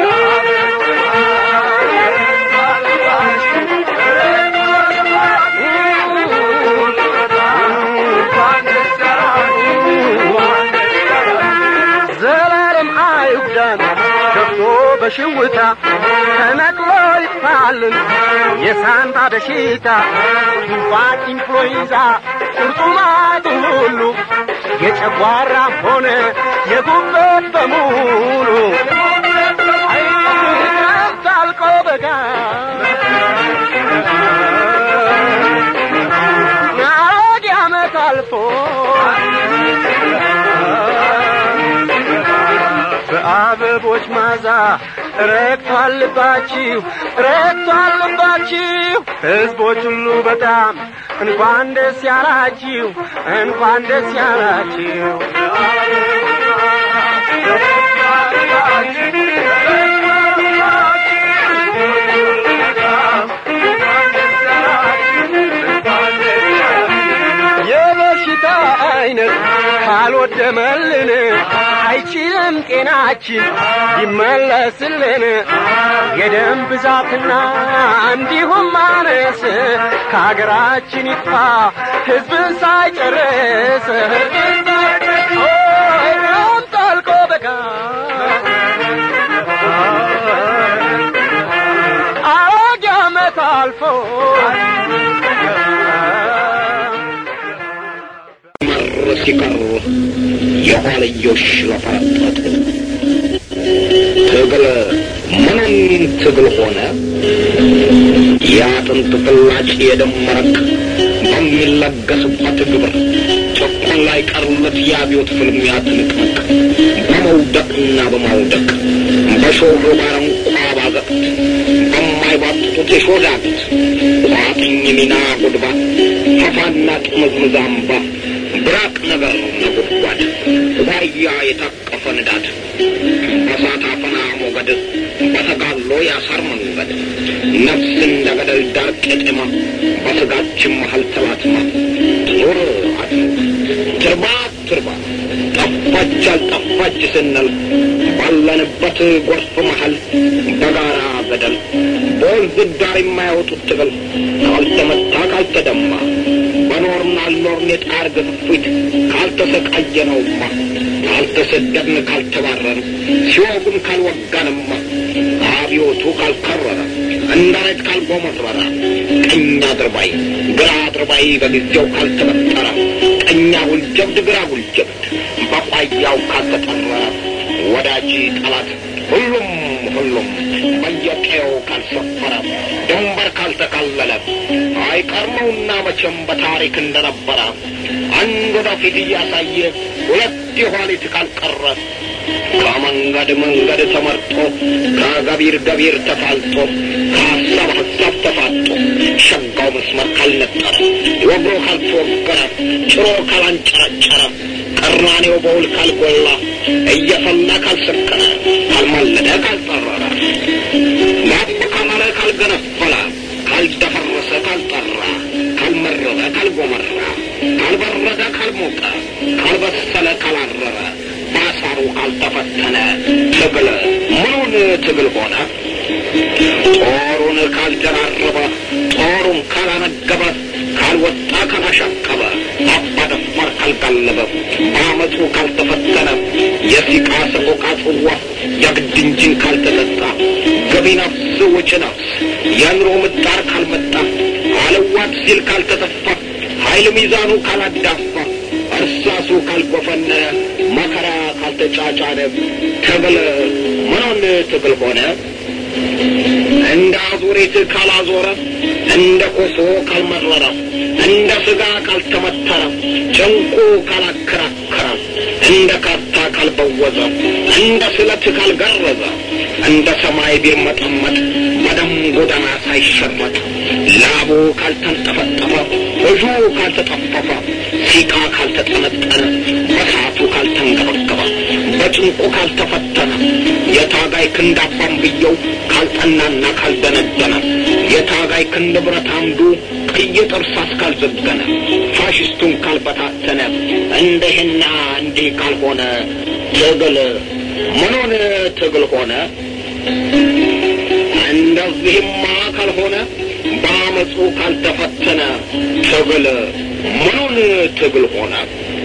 ዘላለም አይጉዳን ገብቶ በሽውታ ተነቅሎ ይጥፋልን የሳንባ በሽታ ቱንፋን ኢንፍሉዌንዛ ቁርጡማቱ ሁሉ የጨጓራም ሆነ የጉበት በሙሉ ታልቆ በጋ ናወድ ዓመት አልፎ በአበቦች ማዛ ረግቷል ልባችሁ ረግቷል ልባችሁ ሕዝቦች ሁሉ በጣም እንኳን ደስ ያላችሁ እንኳን ደስ ያላችሁ የበሽታ አይነት ካልወደመልን አይችልም ጤናችን ይመለስልን የደም ብዛትና እንዲሁም ማነስ ከሀገራችን ይጥፋ ሕዝብን ሳይጨርስ ኦይ ጣልቆ በጋ አሮጌ ዓመት አልፎ መር ሲቀሩ የኋልዮሽ ለፈረጠጡ ትግል ምንም ትግል ሆነ የአጥንት ፍላጭ የደም መረቅ በሚለገስበት ግብር ጭቁን ላይ ቀሩለት የአብዮት ፍልሚያ ትንቅንቅ በመውደቅና በማውደቅ በሾህ ባረንቋ ባዘቅት በማይባጥጡት የሾዳት ቋጥኝ ሚና ጉድባ ፈፋና ጥምዝምዝ አምባ ብራቅ ነገር ነጎድጓድ ዋያ የታቀፈ ንዳድ በሳት አፈና ሞገድ በተጋሎ ያሳር መንገድ ነፍስ እንደ ገደል ዳር ቄጤማ በስጋችን መሀል ተላትማ ትኖር አትኖር ትርባ ትርባ ጠፋች አልጠፋች ስንል ባለንበት ጎርፍ መሀል በጋራ ገደል በወንዝ ዳር የማያወጡት ትግል ካልተመታ ካልተደማ በኖርን አልኖርን የጣር ግፊት ካልተሰቃየነውማ ካልተሰደድን ካልተባረን ሲወጉን ካልወጋንማ አብዮቱ ካልከረረ እንዳሬት ካልጎመረረ ቀኝ አድርባይ ግራ አድርባይ በጊዜው ካልተበጠረ ቀኛ ጉልጀብድ ግራ ጉልጀብድ በቋያው ካልተጠረረ ወዳጅ ጠላት ሁሉም ሁሉም በየቀየው ካልሰፈረ ድንበር ካልተካለለ አይቀርመውና መቼም በታሪክ እንደነበረ አንድ ወደፊት እያሳየ ሁለት የኋሊት ካልቀረ ከመንገድ መንገድ ተመርጦ ከገቢር ገቢር ተፋልጦ ከሀሳብ ሀሳብ ተፋጦ ሸጋው መስመር ካልነጠረ ወግሮ ካልተወገረ ጭሮ ካላንጨረጨረ ቀራኔው በውል ካልጎላ እየፈላ ካልሰከረ ካልማለደ ካልጠረረ ላብ ካማረ ካልገነፈለ ካልደፈረሰ ካልጠራ ካልመረረ ካልጎመራ ካልበረደ ካልሞቀ ካልበሰለ ካላረረ ባሳሩ ካልተፈተነ ትግል ምኑን ትግል ሆነ ጦሩን ካልደራረበ ጦሩን ካላነገበ ካልወጣ ካላሻቀበ አባ ደፋር ካልጋለበ በአመፁ ካልተፈተነ የሲቃ ሰቆቃ ጽዋ የግድ እንጂን ካልተጠጣ ገቢ ነፍስ ወጪ ነፍስ የኑሮ ምጣር ካልመጣ አለዋት ሲል ካልተተፋ ኃይል ሚዛኑ ካላዳፋ እርሳሱ ካልጎፈነ መከራ ካልተጫጫነ ትግል ምኑን ትግል ሆነ? እንደ አዙሪት ካላዞረ እንደ ኮሶ ካልመረረ እንደ ስጋ ካልተመተረ ጭንቁ ካላከራከረ እንደ ካርታ ካልበወዘ እንደ ስለት ካልገረዘ እንደ ሰማይ ቢርመጠመጥ በደም ጎዳና ሳይሸመጥ ላቡ ካልተንጠፈጠፈ እጁ ካልተጠፈፈ ሲቃ ካልተጠነጠነ በሳቱ ካልተንገበገበ በጭንቁ ካልተፈተነ የታጋይ ክንድ አባንብየው ካልጠናና ካልደነደነ የታጋይ ክንድ ብረት አምዱ ቀይ ጥርሳስ ካልዘገነ ፋሽስቱን ካልበታተነ እንደህና እንዲህ ካልሆነ ትግል ምኑን ትግል ሆነ? እንደዚህማ ካልሆነ በአመፁ ካልተፈተነ ትግል ምኑን ትግል ሆነ?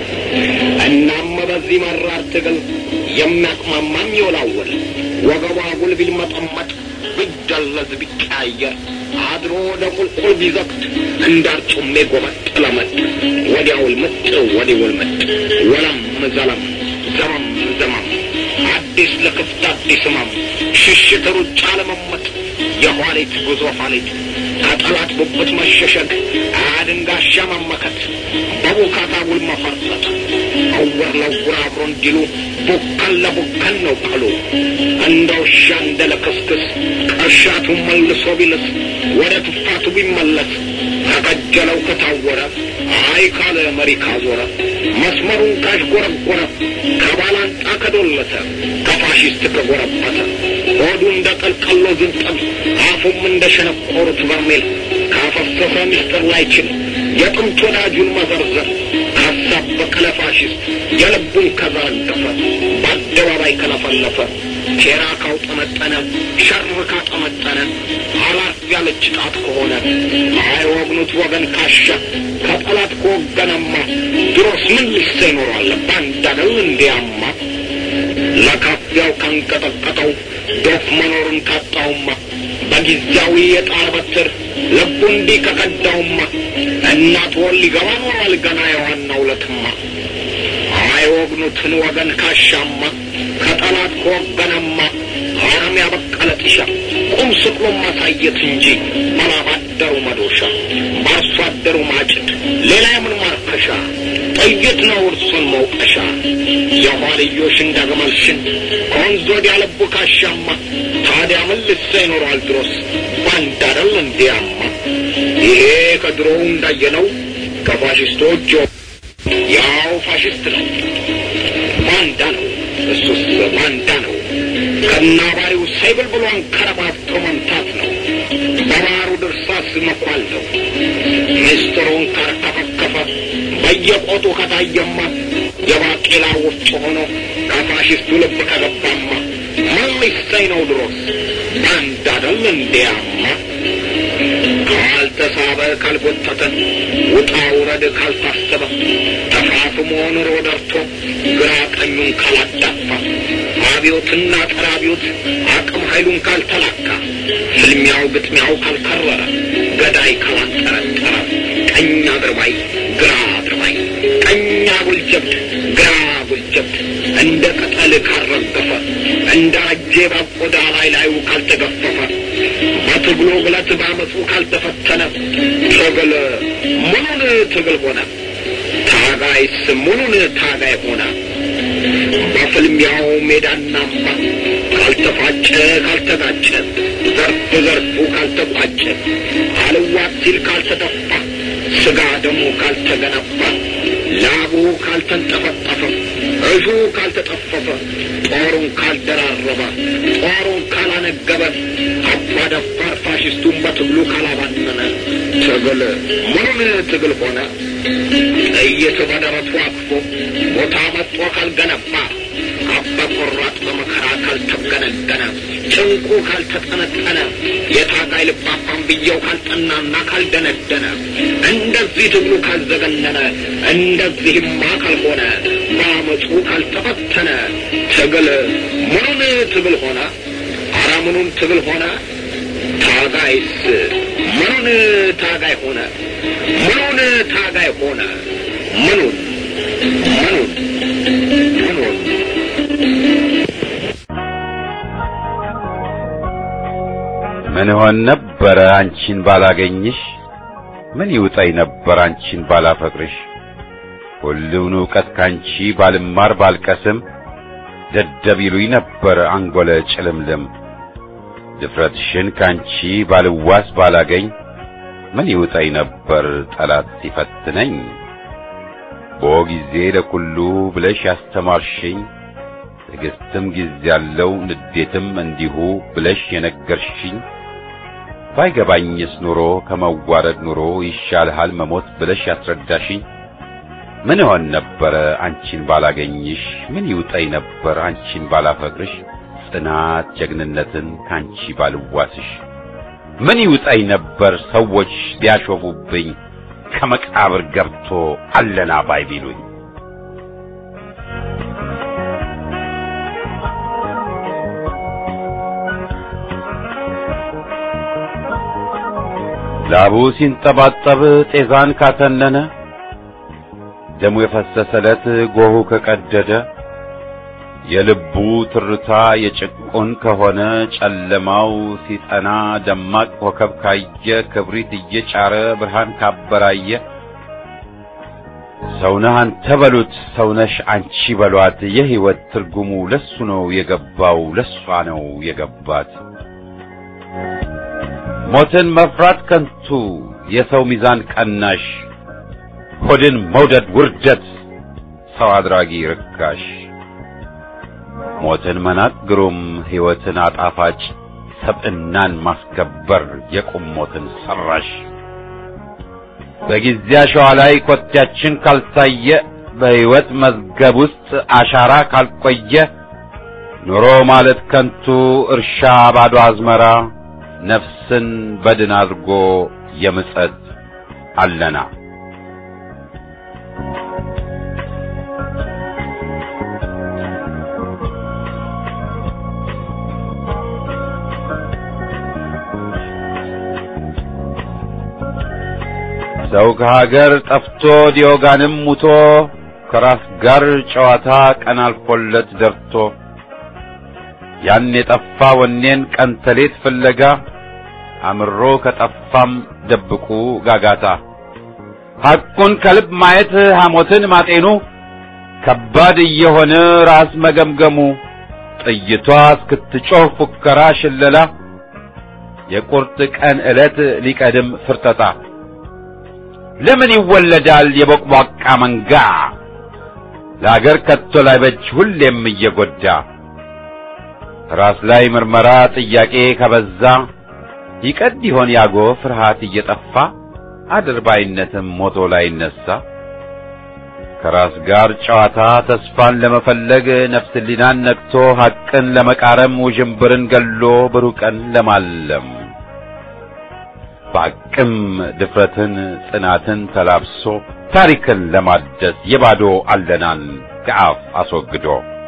እናም በዚህ መራር ትግል የሚያቅማማም ይወላወል ወገቧ ጉል ቢልመጠመጥ ቢደለዝ ቢቀያየር አድሮ ወደ ቁልቁል ቢዘግት እንዳርጩሜ ጎመጥ ለመጥ ወዲያውል ምጥ ወዲውል ምጥ ወለም ዘለም ዘመም ዘመም አዲስ ለክፍት አዲስ ህመም ሽሽት ሩጫ ለመመጥ የኋሊት ጉዞ ኋሊት ከጠላት ብብት መሸሸግ አድንጋሻ መመከት በቡካታ ውል መፈርጠጥ እውር ለውር አብሮ እንዲሉ ቡከን ለቡከን ነው ቀሉ እንደ ውሻ እንደ ለክስክስ ቅርሻቱ መልሶ ቢልስ ወደ ትፋቱ ቢመለስ ከቀጀለው ከታወረ አይ ካለ መሪ ካዞረ መስመሩን ካሽጎረጎረ ከባላንጣ ከዶለተ ከፋሽስት ከጎረበተ ሆዱ እንደ ቀልቀሎ ዝንጠብ አፉም እንደ ሸነቆሩት በርሜል ካፈሰሰ ምስጢር ላይችል የጥንት ወዳጁን መዘርዘር ካሳበቀ ለፋሽስት የልቡን ከዘረገፈ በአደባባይ ከለፈለፈ ሴራ ካውጠመጠነ ሸር ካጠመጠነ አላፍ ያለች ጣት ከሆነ አይወግኑት ወገን ካሻ ከጠላት ከወገነማ ድሮስ ምን ልሰ ይኖራል ባንድ አገል እንዲያማ ለካፊያው ካንቀጠቀጠው ዶፍ መኖሩን ካጣውማ በጊዜያዊ የጣር በትር ልቡ እንዲህ ከቀዳውማ እናት ወል ሊገባ ኖሯል ገና የዋናው ለትማ አይወግኑትን ወገን ካሻማ ከጠላት ከወገነማ አረም ያበቀለ ጥሻ ቁም ስቅሎ ማሳየት እንጂ ባላባደሩ መዶሻ በአርሶ አደሩ ማጭድ ሌላ የምን ማርከሻ ጥይት ነው እርሱን መውቀሻ የኋልዮሽ እንደግመል ሽንት ከወንዝ ወዲያ ልቡ ካሻማ ታዲያ ምን ልሰ ይኖሯል ድሮስ ባንድ አደል እንዲያማ ይሄ ከድሮው እንዳየነው ከፋሽስቶች ያው ፋሽስት ነው ባንዳ ነው እሱስ ባንዳ ነው ከናባሪው ሳይብል ብሎ አንከረባብቶ መምታት ነው በባሩ ድርሳስ መኳል ነው ምስጢሩን ካርከፈከፈ በየቆጡ ከታየማ የባቄላ ወፍጮ ሆኖ ከፋሽስቱ ልብ ከገባማ ምን ሊሰኝ ነው ድሮስ ባንዳ አደል እንዲያማ ካልተሳበ ካልጎተተ ውጣ ውረድ ካልታሰበ ተፋፍሞ ኑሮ ደርቶ ግራ ቀኙን ካላዳፋ አብዮትና ጸረ አብዮት አቅም ኃይሉን ካልተላካ ፍልሚያው ግጥሚያው ካልከረረ ገዳይ ካላንጠረጠረ ቀኝ አድርባይ ግራ አድርባይ ቀኝ አጉል ጀብድ ግራ አጉል ጀብድ እንደ ቅጠል ካልረገፈ እንደ አጄ በቆዳ ላይ ላዩ ካልተገፈፈ በትግሉ ግለት ባመፁ ካልተፈተነ ትግል ምኑን ትግል ሆነ? ታጋይስ ምኑን ታጋይ ሆነ? በፍልሚያው ሜዳና አምባ ካልተፋጨ ካልተጋጨ ዘርፍ ዘርፉ ካልተቋጨ አልዋት ሲል ካልተደፋ ስጋ ደሙ ካልተገነባ ላቡ ካልተንጠፈጠፈ እሹ ካልተጠፈፈ ጦሩን ካልደራረበ ጦሩን ካላነገበ አባ ደፋር ፋሽስቱን በትግሉ ካላባነነ ትግል ምኑን ትግል ሆነ? ጥይት በደረቱ አቅፎ ቦታ መጥቶ ካልገነባ አባ ቆራጥ በመከራ ካልተገነገነ ጭንቁ ካልተጠነጠነ የታጋይ ልባባን ብየው ካልጠናና ካልደነደነ እንደዚህ ትግሉ ካልዘገነነ እንደዚህማ ካልሆነ በአመፁ ካልተፈተነ ትግል ምኑን ትግል ሆነ? አረ ምኑን ትግል ሆነ? ታጋይስ ምኑን ታጋይ ሆነ? ምኑን ታጋይ ሆነ? ምኑን ምኑን ምኑን ምን ሆን ነበረ አንቺን ባላገኝሽ? ምን ይውጠኝ ነበር አንቺን ባላፈቅርሽ? ሁሉን ዕውቀት ካንቺ ባልማር ባልቀስም ደደብ ይሉኝ ነበር አንጎለ ጭልምልም። ድፍረትሽን ካንቺ ባልዋስ ባላገኝ ምን ይውጠኝ ነበር ጠላት ሲፈትነኝ። ቦ ጊዜ ለኩሉ ብለሽ ያስተማርሽኝ ትዕግስትም ጊዜ ያለው ንዴትም እንዲሁ ብለሽ የነገርሽኝ ባይገባኝስ ኑሮ ከመዋረድ ኑሮ ይሻልሃል መሞት ብለሽ ያስረዳሽኝ ምን ሆን ነበረ አንቺን ባላገኝሽ? ምን ይውጠኝ ነበር አንቺን ባላፈቅርሽ? ጽናት ጀግንነትን ካንቺ ባልዋስሽ ምን ይውጠኝ ነበር ሰዎች ቢያሾፉብኝ ከመቃብር ገብቶ አለና ባይ ቢሉኝ ላቡ ሲንጠባጠብ ጤዛን ካተነነ ደሙ የፈሰሰለት ጎሁ ከቀደደ የልቡ ትርታ የጭቁን ከሆነ ጨለማው ሲጠና ደማቅ ኮከብ ካየ ክብሪት እየጫረ ብርሃን ካበራየ ሰውነህ አንተ በሉት ሰውነሽ አንቺ በሏት የሕይወት ትርጉሙ ለሱ ነው የገባው ለሷ ነው የገባት። ሞትን መፍራት ከንቱ የሰው ሚዛን ቀናሽ ሆድን መውደድ ውርደት ሰው አድራጊ ርካሽ ሞትን መናቅ ግሩም ሕይወትን አጣፋጭ ሰብዕናን ማስከበር የቁም ሞትን ሰራሽ በጊዜ አሸዋ ላይ ኮቴያችን ካልታየ በሕይወት መዝገብ ውስጥ አሻራ ካልቆየ ኑሮ ማለት ከንቱ እርሻ ባዶ አዝመራ ነፍስን በድን አድርጎ የምጸት አለና ሰው ከሀገር ጠፍቶ ዲዮጋንም ሙቶ ከራስ ጋር ጨዋታ ቀን አልፎለት ደርቶ ያን የጠፋ ወኔን ቀን ተሌት ፍለጋ አምሮ ከጠፋም ደብቁ ጋጋታ ሐቁን ከልብ ማየት ሐሞትን ማጤኑ ከባድ እየሆነ ራስ መገምገሙ ጥይቷ እስክትጮህ ፉከራ ሽለላ የቁርጥ ቀን ዕለት ሊቀድም ፍርጠጣ ለምን ይወለዳል የቦቅቧቃ መንጋ ለአገር ከቶ ላይበጅ ሁሌም እየጎዳ ራስ ላይ ምርመራ ጥያቄ ከበዛ ይቀድ ይሆን ያጎ ፍርሃት እየጠፋ አድርባይነትም ሞቶ ላይ ይነሳ ከራስ ጋር ጨዋታ ተስፋን ለመፈለግ ነፍስ ሊናን ነክቶ ሐቅን ለመቃረም ውዥንብርን ገሎ ብሩህ ቀን ለማለም በአቅም ድፍረትን ጽናትን ተላብሶ ታሪክን ለማደስ የባዶ አለናን ከአፍ አስወግዶ